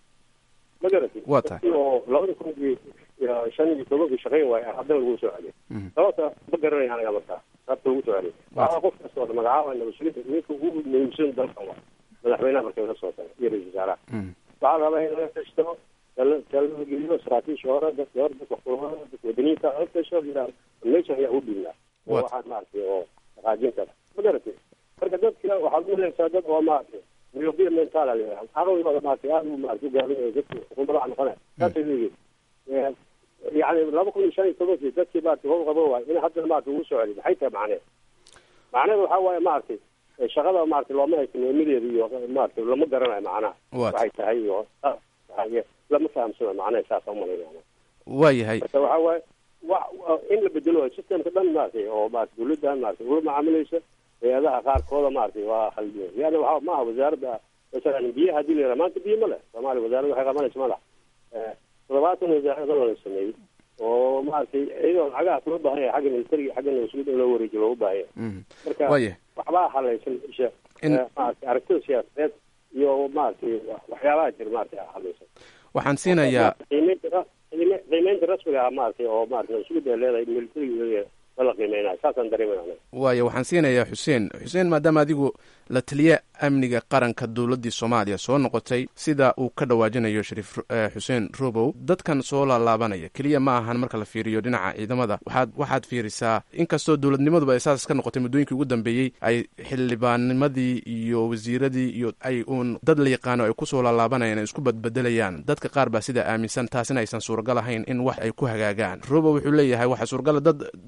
ma garatay Waa tahay. Dadkii oo labada kun iyo iyo shan iyo tobankii shaqeyn waaye haddana lagu soo celiya sababta ma garanaya aniga markaa sababta lagu soo celiya waxaa qof kasta oo la magacaaba nabadsuginta ninka ugu muhiimsan dalkan waa madaxweynaha markay ka soo taga iyo ra-iisul wasaaraha waxaa la rabaa in laga tashto tala- talada geliyo saraakiisha hore dadka hore dadka kulmada dadka wadaniinta laga tasho yidhaah meeshan ayaa u dhiibnaa oo What? waxaan maaragtay oo dhaqaajin kara ma garatay marka dadka waxaad u helaysaa dad oo maaragtay myopia mental a layidhaha caqligooda maaragtay aad u maaragtay u gaabinayo dadka xukuumadaha noqonaya saasay leeyihin Eh, yacni laba kun iyo shan iyo tobankii dadkii maaragtay howl qabo waay in haddana maaragtay ugu soo celiyo maxay tahay macneed macnehedu waxaa waaye maaragtay eh, shaqada maaragtay looma haysto muhiimadeeda iyo maaragtay lama garanayo macnaha What? waxay tahay iyo ah, waxay- lama fahamsana macnaha saasa umalaynaya waa yahay marka waxaa waaye wa- wa- in la bedelo systemka dhan maaragtay oo maaragtay dowladdan maaragtay ula macaamilaysa hay-adaha qaarkooda maaragtay waa khaldiyo yani waxa maaha wasaaradda masalan biyaha hadii la yidhaha maanta biyo ma leh soomaaliya wasaaradda waxay qabanaysa ma laha Eh, toddobaatan wasaarada la sameeyey oo maaragtay iyadoo lacagahaas loo baahan yahay xagga militariga xagga nabadsugyada in loo wareejiyo loogu baahan yahay marka Waaye. waxbaa halaysan isha In- eh, maaragtay aragtida siyaasadeed iyo maaragtay waxyaabaha jira maaragtay halaysan waxaan siinayaa qiimeynta ra- qiime- qiimeynta rasmiga ah maaragtay oo maaragtay nabadsugyada ay leedahay militariga ma la qiimeynayo saasaan dareemayna waayo waxaan siinayaa xuseen xuseen maadaama adigu la taliye amniga qaranka dowladdii soomaaliya soo noqotay sida uu ka dhawaajinayo shariif eh, xuseen robow dadkan soo laalaabanaya keliya ma ahan marka la fiiriyo dhinaca ciidamada waxaad waxaad fiirisaa inkastoo dowladnimaduba ay saas ka noqotay muddooyinkii ugu dambeeyey ay xildhibaanimadii iyo wasiiradii iyo ay uun dad la yaqaano ay kusoo laalaabanayaan ay isku badbedelayaan dadka qaar baa sidaa aaminsan taasina aysan suuragal ahayn in wax ay ku hagaagaan robow wuxuu leeyahay waxaa suuragala dad shalay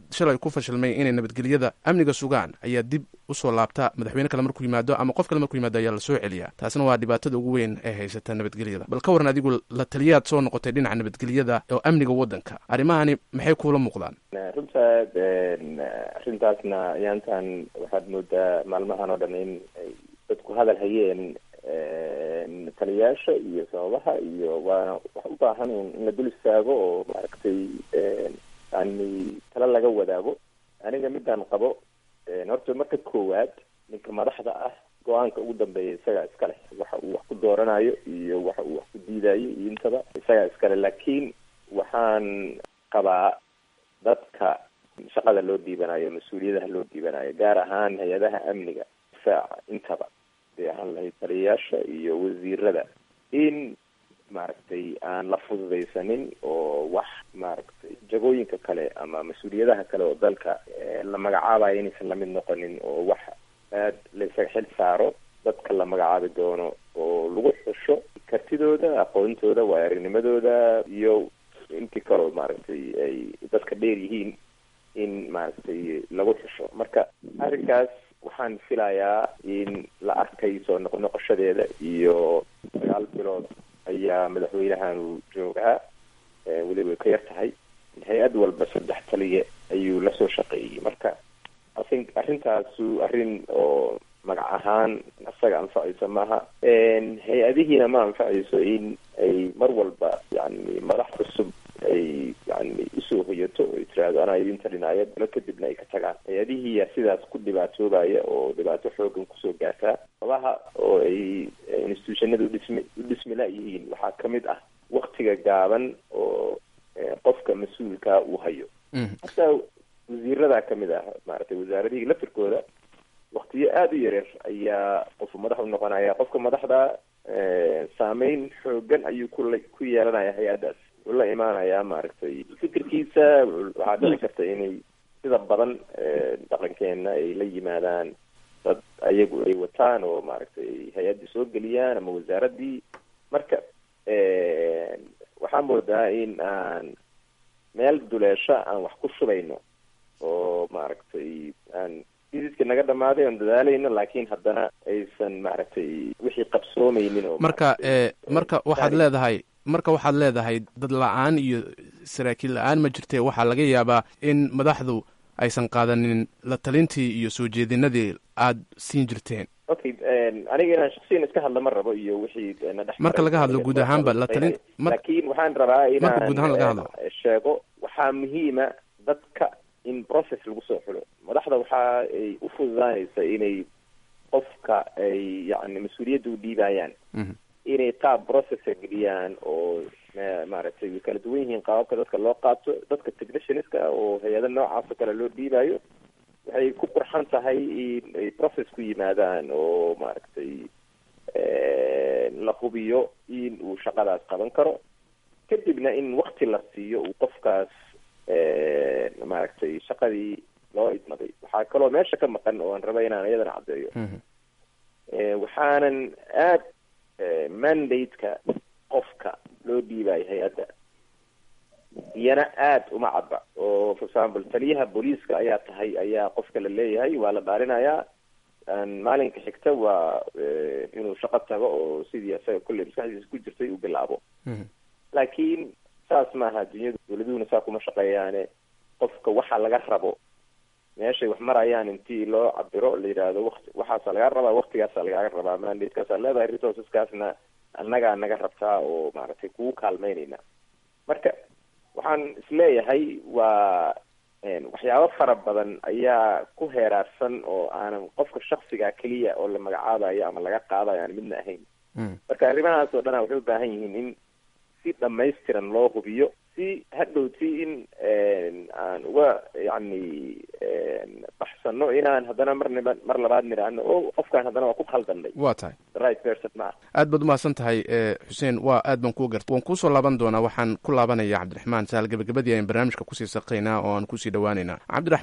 ku fashilmay inay nabadgelyada amniga sugaan ayaa dib usoo laabta madaxweyne kale markuu yimaado ama qof kale markuu yimaado ayaa lasoo celiyaa taasna waa dhibaatada ugu weyn ee haysata nabadgelyada bal ka waran adigu la taliyaad soo noqotay dhinaca nabadgelyada oo amniga waddanka arrimahani maxay kuula muuqdaan runta arrintaasna ayaantan waxaad moodaa maalmahan oo dhan in ay dadku hadal hayeen taliyaasha iyo sababaha iyo waana wax u baahan in la dul istaago oo maaragtay yani tala laga wadaago aniga midaan qabo horta marka koowaad ninka madaxda ah go-aanka ugu dambeeya isagaa iska leh waxa uu wax ku dooranayo iyo waxa uu wax ku diidayo iyo intaba isagaa iskale laakiin waxaan qabaa dadka shaqada loo dhiibanayo mas-uuliyadaha loo dhiibanayo gaar ahaan hay-adaha amniga difaaca intaba dee ahaan lahayd taliyayaasha iyo wasiirada in maaragtay aan la fududaysanin oo wax maaragtay jagooyinka kale ama mas-uuliyadaha kale oo dalka la magacaabayo inaysan lamid noqonin oo wax aad la isaga xil saaro dadka la magacaabi doono oo lagu xusho kartidooda aqoontooda waayarinimadooda iyo intii kaleo maaragtay ay dadka dheer yihiin in maaragtay lagu xusho marka arrinkaas waxaan filayaa in la arkay soo noqnoqoshadeeda iyo sagaal bilood ayaa madaxweynahan joogaa weliba way ka yar tahay hay-ad walba saddex taliye ayuu lasoo shaqeeyey marka asin arrintaasu arrin oo magac ahaan isaga anfacayso maaha hay-adihiina ma anfacayso in ay mar walba yani madax cusub ay yani usoo hoyato oo tiraahdo anaa idin talinaya bilo kadibna ay ka tagaan hay-adihiiya sidaas ku dhibaatoobaya oo dhibaato xoogan kusoo gaartaa sabaha oo ay institutionada udhismi u dhismi la-yihiin waxaa kamid ah waktiga gaaban oo qofka mas-uulka uu hayo hataa wasiirada kamid ah maaragtay wasaaradihii laftirkooda waktiyo aada u yareer ayaa qofu madax u noqonaya qofka madaxda saameyn xoogan ayuu kula ku yeelanaya hay-addaas wuxuu la imaanayaa maaragtay fikirkiisa waxaa dhici karta inay sida badan dhaqankeena ay la yimaadaan dad ayagu ay wataan oo maaragtay hay-addii soo geliyaan ama wasaaradii marka waxaa moodaa in aan meel duleesho aan wax ku shubayno oo maaragtay aan isidka naga dhamaaday oon dadaalayno laakiin haddana aysan maaragtay wixii qabsoomeynin oo marka marka waxaad leedahay marka waxaad leedahay dad la-aan iyo saraakiil la-aan ma jirtee waxaa laga yaabaa in madaxdu aysan qaadanin la talintii iyo soo jeedinadii aada siin jirteen okay aniga inaan shaksiyan iska hadla ma rabo iyo wixii na dhex marka laga hadlo guud ahaanba la talin laakiin waxaan rabaa marka guud ahaan laga hadlo inaan sheego waxaa muhiima dadka in process lagu soo xulo madaxda waxa ay u fududaanaysa inay qofka ay yani mas-uuliyadda u dhiibayaan inay qaab processa geliyaan oo maaragtay way kala duwan yihiin qaababka dadka loo qaato dadka technicianska oo hay-ada noocaas oo kale loo dhiibayo waxay ku qurxan tahay in ay process ku yimaadaan oo maaragtay la hubiyo in uu shaqadaas qaban karo kadibna in wakti la siiyo uu qofkaas maaragtay shaqadii loo idmaday waxaa kaloo meesha ka maqan oo aan raba inaan iyadana caddeeyo waxaanan aad mandate-ka qofka loo dhiibayo hay-adda iyana aada uma cadba oo for example taliyaha booliiska ayaa tahay ayaa qofka la leeyahay waa la dhaalinayaa maalinka xigta waa inuu shaqo tago oo sidii isaga kolley maskaxdiisa ku jirtay uu bilaabo laakiin saas maaha dunyadu dowladuhuna saa kuma shaqeeyaane qofka waxa laga rabo meeshay wax marayaan intii loo cabiro la yidhaahdo wati waxaasa lagaa rabaa waktigaasa lagaaga rabaa mandatekaasa leedahay resourceskaasna annagaa naga rabtaa oo maaragtay kugu kaalmeynayna marka waxaan isleeyahay waa waxyaabo fara badan ayaa ku heeraarsan oo aanan qofka shaksiga keliya oo la magacaabayo ama laga qaadayo aan midna ahayn marka arrimahaas oo dhana waxay u baahan yihiin in si dhamaystiran loo hubiyo si hadhowti in aan uga yani baxsano inaan haddana marnaba mar labaad nidhaahno o qofkaan haddana waa ku khaldanay waa tahay right person ma aad baad umahadsan tahay xuseen waa aad baan kuu garta waan kuusoo laaban doonaa waxaan ku laabanaya cabdiraxmaan sahal gebagabadii ayaan barnaamijka kusii saqaynaa oo aan kusii dhawaaneynaa cabdiraxmaan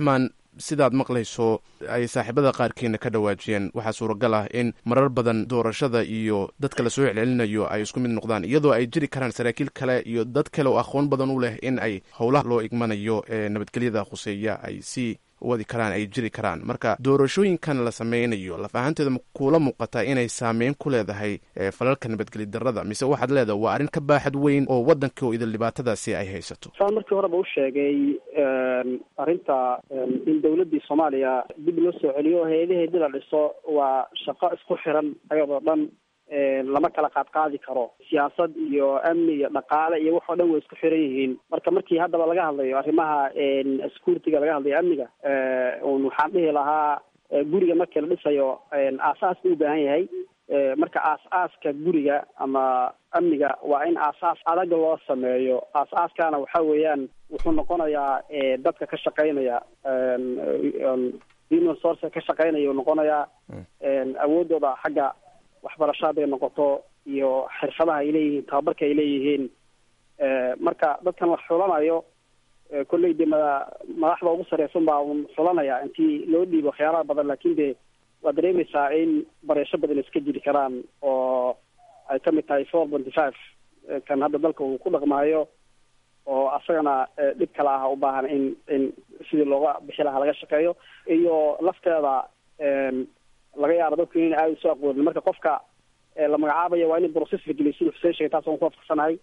sidaad maqlayso ay saaxiibada qaarkiina ka dhawaajiyeen waxaa suuragal ah in marar badan doorashada iyo dadka lasoo celcelinayo ay isku mid noqdaan iyadoo ay jiri karaan saraakiil kale iyo dad kale oo aqoon badan u leh in ay howlaha loo igmanayo ee nabadgelyada khuseeya ay sii wadi karaan ay jiri karaan marka doorashooyinkan la sameynayo laf ahaanteeda kuula muuqataa inay saameyn ku leedahay falalka nabadgeli darada mise waxaad leedahay waa arrin ka baaxad weyn oo waddanka oo idil dhibaatadaasi ay haysato saan markii horeba u sheegay arrinta in dawladdii soomaaliya dib loo soo celiyo hay-adaheedii la dhiso waa shaqo isku xiran ayadoo dhan lama kala qaadqaadi karo siyaasad iyo amni iyo dhaqaale iyo wax oo dhan way isku xiran yihiin marka markii haddaba laga hadlayo arrimaha security-ga laga hadlayo amniga un waxaan dhihi lahaa guriga markii la dhisayo aasaas buu u baahan yahay marka aas-aaska guriga ama amniga waa in aasaas adag loo sameeyo aas-aaskana waxa weeyaan wuxuu noqonayaa dadka ka shaqeynaya human source ka shaqeynaya uu noqonayaa awoodooda xagga waxbarasho hadday noqoto iyo xirfadaha ay leeyihiin tababarka ay leeyihiin marka dadkan wax xulanayo kolley de mada madaxda ugu sareysan baa un xulanaya intii loo dhiibo waxyaalaha badan laakin de waad dareemaysaa in bareesho badan iska jiri karaan oo ay ka mid tahay four ponty five kan hadda dalka uu ku dhaqmaayo oo asagana dhib kale ah u baahan in in sidii looga bixi lahaa laga shaqeeyo iyo lafteeda laga yaabo dadku in aada usoo aqoonin marka qofka la magacaabayo waa in process la geliyo siduu xuseen sheegay taas aan ku waafaqsanahay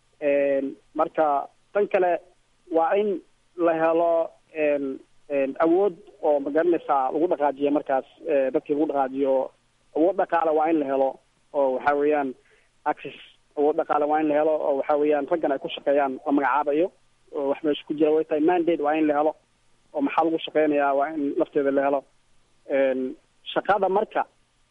marka tan kale waa in la helo awood oo magaranaysaa lagu dhaqaajiyo markaas dadkii lagu dhaqaajiyo awood dhaqaale waa in la helo oo waxa weeyaan access awood dhaqaale waa in la helo oo waxa weeyaan raggan ay ku shaqeeyaan la magacaabayo oo wax meesha ku jira way tahay mandate waa in la helo oo maxaa lagu shaqeynayaa waa in lafteeda la helo shaqada marka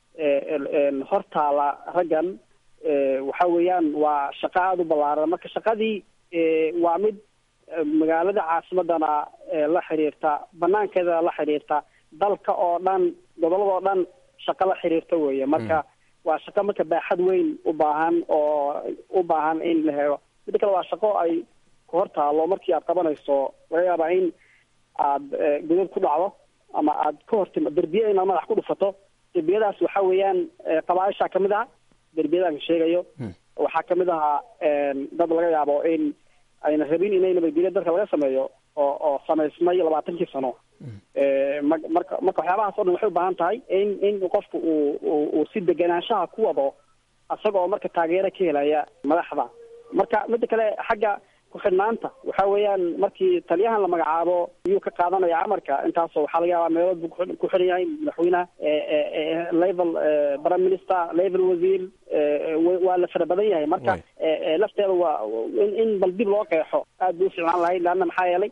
hortaala raggan waxa weeyaan waa shaqo aada u ballaaran marka shaqadii waa mid magaalada caasimadana la xiriirta banaankeeda la xiriirta dalka oo dhan gobolladoo dhan shaqo la xiriirta weeye marka waa shaqo marka baaxad weyn u baahan oo u baahan in la helo midda kale waa shaqo ay ku hor taalo markii aad qabanayso laga yaabaa in aad godad ku dhacdo ama aad ka hortima derbiya inaad madax ku dhufato derbiyadaas waxa weeyaan qabaaisha kamid ah derbiyadaan sheegayo waxaa kamid ahaa dad laga yaabo in ayna rabin inay nabadgelyo dalka laga sameeyo oo oo samaysmay labaatankii sano marka marka waxyaabahaas o dhan waxay u baahan tahay in in qofku uu uu si deganaanshaha ku wado isaga oo marka taageero ka helaya madaxda marka midda kale xagga ku-xidhnaanta waxa weeyaan markii taliyahan la magacaabo iyuu ka qaadanaya amarka intaasoo waxaa laga yaabaa meelood buu ku xidhan yahay madaxweynaha level prime minister level wasiir waa la fara badan yahay marka lafteeda waa in in bal dib loo qeexo aad bay uficnaan lahayd leanna maxaa yeelay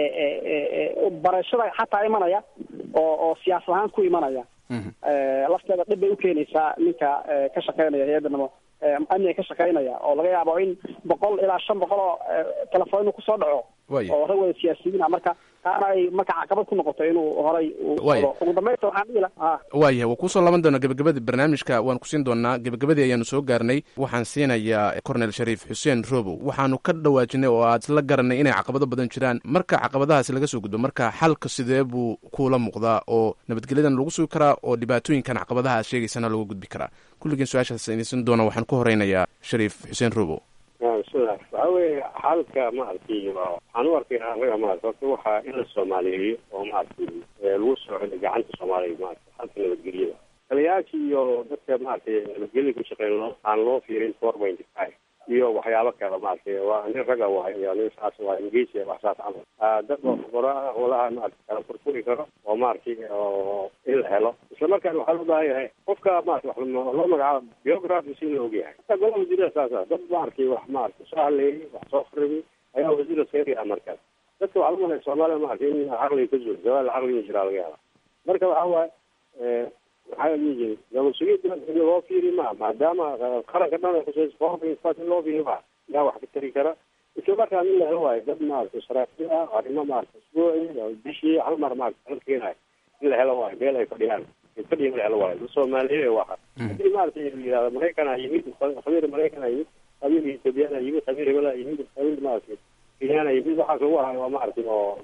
barashada xataa imanaya oo oo siyaasad ahaan ku imanaya lafteeda dhib bay ukeenaysaa ninka ka shaqeynaya hay-adda namo amniga ka shaqeynaya oo laga yaabo in boqol ilaa shan boqol oo telefoon inuu kusoo dhaco oo rag wada siyaasiyiina marka taana ay marka caqabad ku noqoto inuu horay ugu dambeynta waxaan dhihi lahaa waayahay waa kuusoo laaban doonaa gebagabadii barnaamijka waan ku siin doonaa gebagabadii ayaanu soo gaarnay waxaan siinayaa cornel shariif xuseen robow waxaanu ka dhawaajinay oo aad isla garanay inay caqabado badan jiraan marka caqabadahaasi laga soo gudbo marka xalka sidee buu kuula muuqdaa oo nabadgelyadan lagu sugi karaa oo dhibaatooyinkan caqabadaha aad sheegaysana looga gudbi karaa kulligiin su-aashaas idinsin doona waxaan ku horeynayaa shariif xuseen robow bismillahi waxa weeye xalka maaragtay waxaan u arkay anaga maarata horta waxaa in la soomaaliyeeyo oo maaragtay lagu soo celiyo gacanta soomaaliya maarata xalka nabadgelyada taliyayaasha iyo dadka maaragtay nabadgelyada ku shaqeyn loo aan loo fiirin four point five iyo waxyaabo kale maaragtay waa nin raga waay iyo nin saas waa ingiriisi wax saas camal dad oo khubara walaha maaragtay kala furfuri karo oo maaragtay oo in la helo isla markaana waxaa loo baahan yahay qofka maarata wax loo magacaabo biography si la ogyahay hataa golaha wasiirada saasa dad maaragtay wax maaragtay soo hadleeyay wax soo kharibi ayaa wasiirda seeriya markaas dadka waxaa lagu malaya soomaaliya maaragtay in caqliga ka zuul jawaal caqliga jiraa laga yaaba marka waxaa waaye maxaa la dhihi jiray nabad-sugidda in loo fiiri ma maadaama qaranka dhan ay khusayso foorfas in loo fiiri ma yaa wax ka tari kara isla markaan in la helo waayo dad maaragtay saraakiil ah arrimo maaragtay isbuuci bishii hal mar maaragtay hal keenayo in la helo waayo meel ay fadhiyaan fadhiya in la helo waayo soomaaliyeed waxa haddii maaragtay yihahda maraykanaa yimid khabiir maraykanaa yimid khabiir ethoobiyaana yimid khabiir hebelaa yimid khabiir maaragtay kenyaana yimid waxaas lagu hayo waa maaragtay oo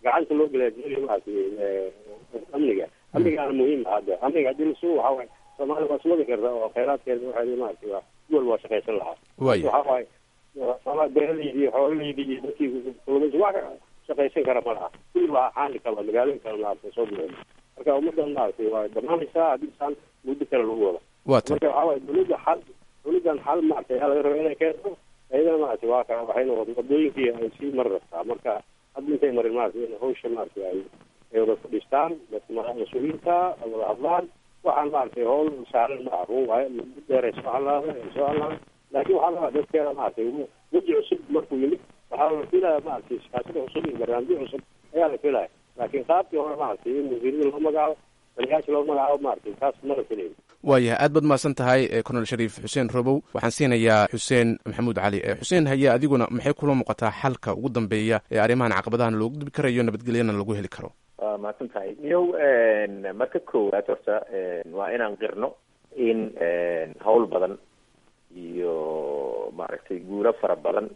gacanta loo galaajinayo maaragtay amniga amnigaana muhiim ah hadda amniga haddii lasugu waxaa waaye soomaaliya waa sumadi karta oo khayraadkeeda waxay maaragtay waa duwal waa shaqaysan lahaa Waayo. waxaa waaye soomaali beeraleydi iyo xoololeydi iyo dadkii kalluumaysi wax ka shaqaysan kara ma laha kulli waa xaali kala magaalooyin kale maaragtay soo buuxin marka ummadan maaragtay waa dhammaanaysaa haddii saan muddo kale lagu wado waa tan marka waxaa waaye dowladda xal dowladdan xal maaragtay ayaa laga raba inay keento ayadana maaragtay waa ka waxay noqotay wadooyinkii ay sii mari rabtaa marka hadda intay marin maaragtay in hawsha maaragtay ay ay wada fadhiistaan dadka ma- mas-uuliyiinta ay wada hadlaan waxaan maaragtay hawl saaran ma ah run waaye muddo dheer ay soo hadlaada ay soo hadlaan laakiin waxaa rabaa dadkeena maaragtay weji cusub markuu yimid waxaa la filaya maaragtay siyaasada cusub iyo barnaamijyo cusub ayaa la filaya laakiin qaabkii hore maaragtay in wasiirada loo magacaabo taliyayaasha loo magacaabo maaragtay taas ma la filayo waayahay aad baad mahadsan tahay eh, colonel shariif xuseen robow waxaan siinayaa xuseen maxamuud cali Eh, xuseen haye adiguna maxay kula muuqataa xalka ugu dambeeya ee arrimahan caqabadahan loogu dibi karayo nabadgelyana lagu heli karo waa mahadsan tahay niyow marka koowaad horta waa inaan qirno in hawl badan iyo maaragtay guulo fara badan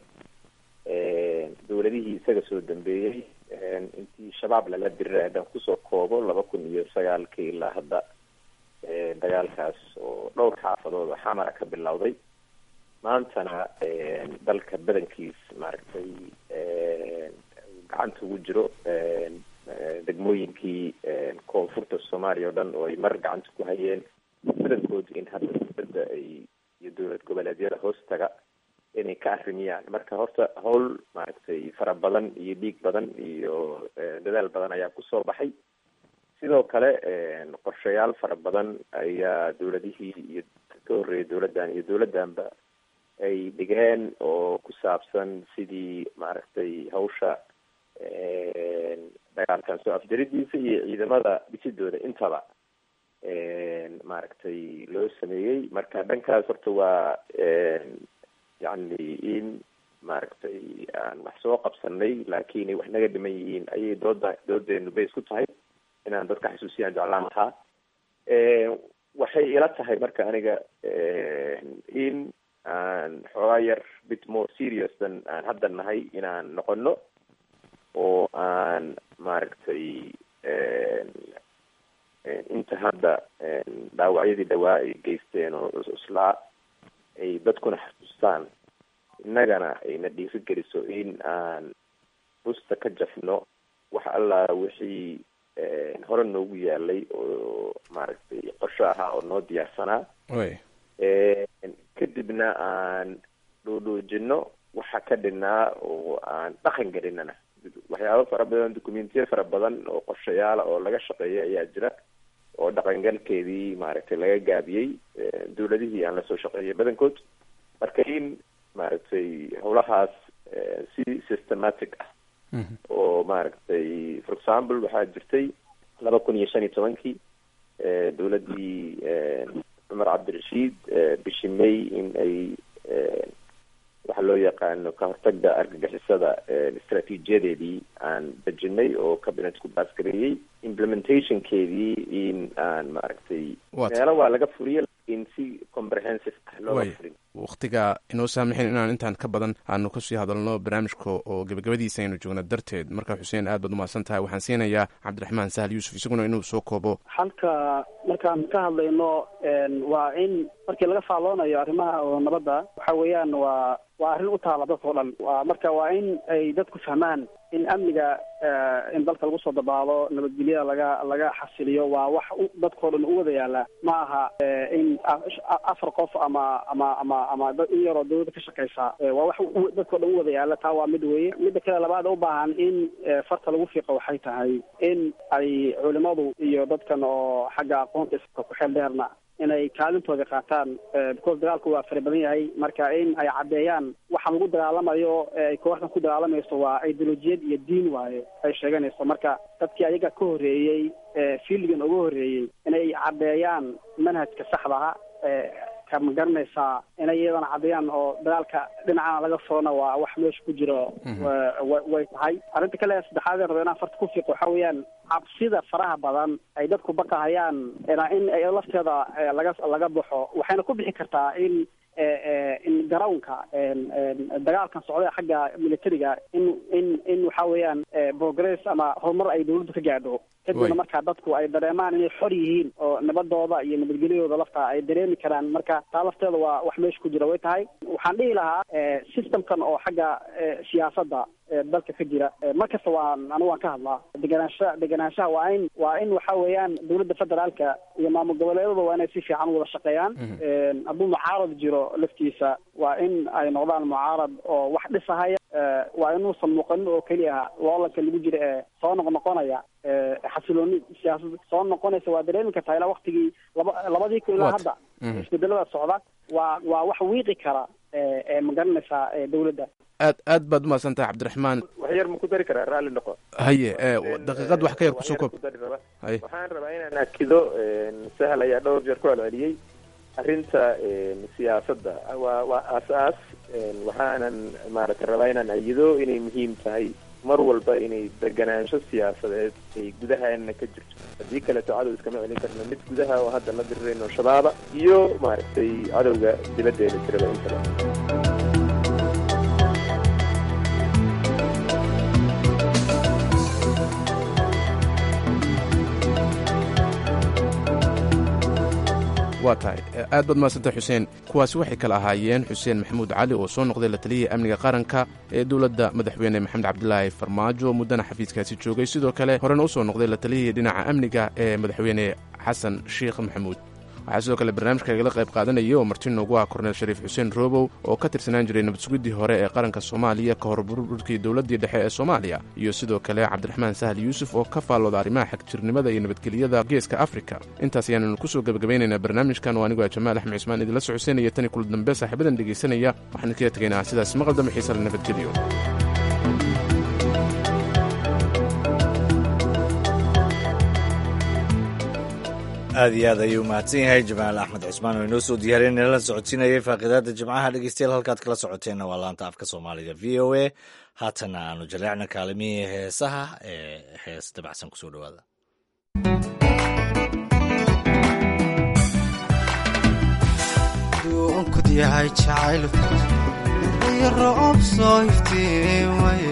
dowladihii isaga soo dambeeyey intii shabaab lala diray haddaan kusoo koobo laba kun iyo sagaalkii ilaa hadda dagaalkaas oo dhowr xaafadood oo xamara ka bilowday maantana dalka badankiis maaragtay gacanta ugu jiro degmooyinkii koonfurta soomaaliya oo dhan oo ay mar gacanta ku hayeen badankoodu in hadda dowladda ay iyo dowlad goboleedyada hoostaga inay ka arrimiyaan marka horta hawl maaragtay fara badan iyo dhiig badan iyo dadaal badan ayaa kusoo baxay sidoo kale qorshayaal fara badan ayaa dowladihii iyo ka horreeyay dowladdan iyo dowladdanba ay dhigeen oo ku saabsan sidii maaragtay hawsha dagaalkan soo afjaridiisa iyo ciidamada dhisidooda intaba maaragtay loo sameeyey marka dhankaas horta waa yacni in maaragtay aan wax soo qabsanay laakiin ay wax naga dhiman yihiin ayay dooda doodeenu bays ku tahay inaan dadka xasuusiyaan jeclaan lahaa waxay ila tahay marka aniga in aan xoogaa yar bit more serious than aan hadda nahay inaan noqono oo aan maaragtay inta hadda dhaawacyadii dhawaa ay geysteen oo cuslaa ay dadkuna xasuustaan innagana ayna dhiiri geliso in aan busta ka jafno wax allaa wixii hore noogu yaalay oo maaragtay qorsho ahaa oo noo diyaarsanaa kadibna aan dhoodhoojino waxa ka dhinaa oo aan dhaqan gelinana waxyaabo fara badan documentiya fara badan oo qorshayaala oo laga shaqeeya ayaa jira oo dhaqangalkeedii maaragtay laga gaabiyey dowladihii aan lasoo shaqeeyay badankood marka in maaragtay howlahaas si systematic ah oo maaragtay for example waxaa jirtay laba kun iyo shan iyo tobankii dowladdii cumar cabdirashiid bishii may in ay waxa loo yaqaano ka hortagda argagixisada istraatiijiyadeedii aan dejinay oo cabinet ku baasgareeyey implementationkeedii in aan maaragtay meelo waa laga furiya laakiin si comprehensive ah looga furin wakhtiga inoo saamixin inaan intaan ka badan aanu kasii hadalno barnaamijka oo gebagabadiisa aynu joogno darteed marka xuseen aad baad umahadsan tahay waxaan siinayaa cabdiraxmaan sahal yuusuf isaguna inuu soo koobo halka markaan ka hadlayno waa in markii laga faalloonayo arrimaha oo nabadda waxa weeyaan waa waa arrin u taala dadka o dhan waa marka waa in ay dadku fahmaan in amniga in dalka lagu soo dabaalo nabadgelyada laga laga xasiliyo waa wax dadkao dhan u wada yaala ma aha in afar qof ama ama ama ama dad in yaroo dawladda ka shaqeysa waa wax dadkao dhan u wada yaala taa waa mid weeye midda kale labaad u baahan in farta lagu fiiqo waxay tahay in ay culimadu iyo dadkan oo xagga aqoonta iska ku xeel dheerna inay kaalintooda qaataan because dagaalku waa fara badan yahay marka in ay caddeeyaan waxa lagu dagaalamayo ay kooxdan ku dagaalamayso waa ideolojiyad iyo diin waaye ay sheeganayso marka dadkii ayaga ka horreeyey fiildigan uga horreeyey inay caddeeyaan manhajka saxdaha kama garanaysaa inay iyadana caddeeyaan oo dagaalka dhinacana laga furana waa wax meesha ku jiro way tahay arrinta kale saddexaad raba inaan farta ku fiiqo waxa weeyaan cabsida faraha badan ay dadku baqahayaan in ay lafteeda laga laga baxo waxayna ku bixi kartaa in in garownka dagaalkan socda xagga militariga in in in waxa weeyaan progress ama horumar ay dawladdu ka gaadho kadibna marka dadku ay dareemaan inay xor yihiin oo nabadooda iyo nabadgelyadooda lafta ay dareemi karaan marka taa lafteeda waa wax meesha ku jira way tahay waxaan dhihi lahaa systemkan oo xagga siyaasadda dalka ka jira markasta waan anigu waan ka hadlaa deganaansha deganaanshaha waa in waa in waxa weeyaan dawladda federaalka iyo maamul goboleedada waa inay si fiican wada shaqeeyaan hadduu mucaarad jiro laftiisa waa in ay noqdaan mucaarad oo wax dhisahaya waa inuusan muuqanin oo keliya loolanka lagu jira ee soo noqnoqonaya xasilooni siyaasad soo noqonaysa waa dareemi kartaa ilaa waktigii laba labadii kun ilaa hadda isbedelada socda waa waa wax wiiqi kara ma garanaysaa dawladda aad aad baad umahadsan tahay cabdiraxmaan wax yar ma ku dari karaa raalli noqo haye daqiiqad wax ka yar kusoo koob haye waxaan rabaa inaan akido sahal ayaa dhowr jeer ku celceliyey arrinta siyaasadda waa waa aas-aas waxaanan maaragtay rabaa inaan ayido inay muhiim tahay mar walba inay deganaansho siyaasadeed ay gudahaana ka jirto haddii kaleeto cadow iskama celin karno mid gudaha oo hadda la dirirayno shabaaba iyo maaragtay cadowga dibaddeeda jiraba intaba waa tahay aad baad mahadsantay xuseen kuwaasi waxay kala ahaayeen xuseen maxamuud cali oo soo noqday la taliyihii amniga qaranka ee dowladda madaxweyne maxamed cabdilaahi farmaajo muddana xafiiskaasi joogay sidoo kale horena u soo noqday la taliyihii dhinaca amniga ee madaxweyne xasan sheikh maxamuud waxaa sidoo kale barnaamijka igala qayb qaadanaya oo marti noogu ah korneel shariif xuseen roobow oo ka tirsanaan jiray nabad sugiddii hore ee qaranka soomaaliya ka hor burburkii dowladdii dhexe ee soomaaliya iyo sidoo kale cabdiraxmaan sahal yuusuf oo ka faallooda arrimaha xagjirnimada iyo nabadgelyada geeska afrika intaas ayaannu kusoo gebagabaynaynaa barnaamijkan oo anigoo jamaal axmed cismaan idinla socodsiinaya tani kula dambe saaxiibadan dhegaysanaya waxaan idinkaga tegaynaa sidaas maqal dambe xiisa la nabadgeliyo aad iyo aad ayuu mahadsan yahay jamaal axmed cismaan oo inoo soo diyaariyay nala socodsiinayay faaqidaada jimcaha dhegeystayaal halkaad kala socoteenna waa laanta afka soomaaliga v o a haatana aanu jaleecna kaalimihii heesaha ee hees dabacsan kusoo dhawaada duunkud yahay jacayl iyo roob soo iftiimaye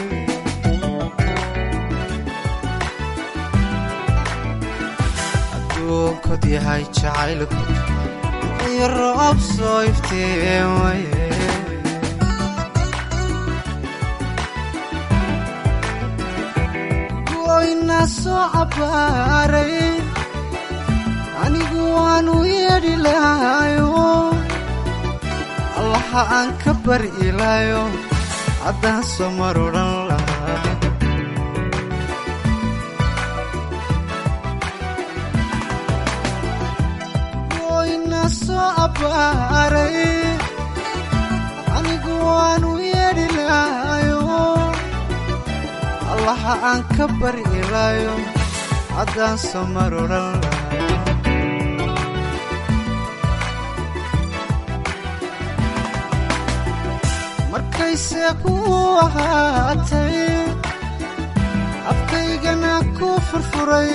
aduunkod yahay jacaylku iyo roob soo iftiimaye goyna soo cabbaaray anigu waanu yeedhi lahayo allaha aan ka bari ilaayo haddaan soo mar odhan lahaa goyna soo abbaaray anigu waanu yeedhi lahayo allaha aan ka bari ilaayo haddaan soo mar odhan lahaa markayse ku ahaatay afkaygana ku furfuray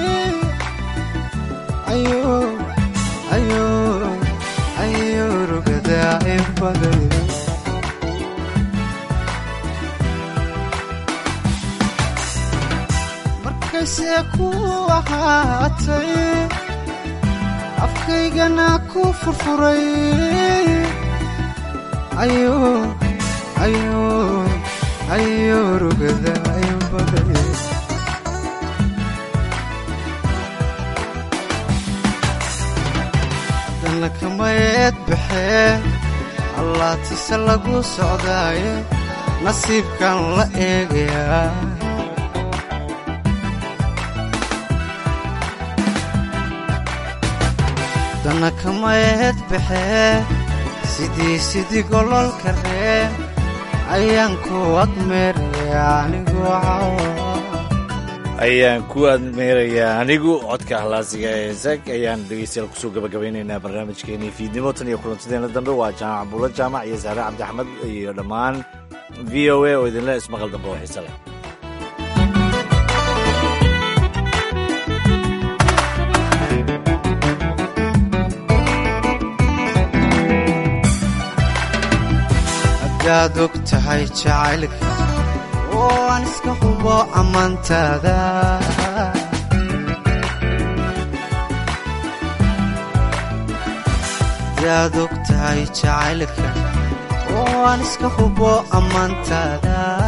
ayo rugadaa inbaday markayse ku ahaatay afkaygana ku furfuray ayo ayo ayo rugada ayo baday haddana kamayeed baxee allaatise lagu socdaaye nasiibkan la eegayaa haddana kamayeed baxee sidii sidii gololka ree ayaan ku admeeraya anigu ayaan ku admeerayaa anigu codka ahlaasiga ee zag ayaan dhegeystayaal kusoo gabagabaynaynaa barnaamijkeenii fiidnimo tan iyo kulantadeena dambe waa jaamac buulo jaamac iyo saare cabdi axmed iyo dhammaan v o a oo idinle ismaqal dambe oo xiise leh yaad og tahay jacaylka oo aan iska hubo ammaantaada yaad og tahay jacaylka oo aan iska hubo ammaantaada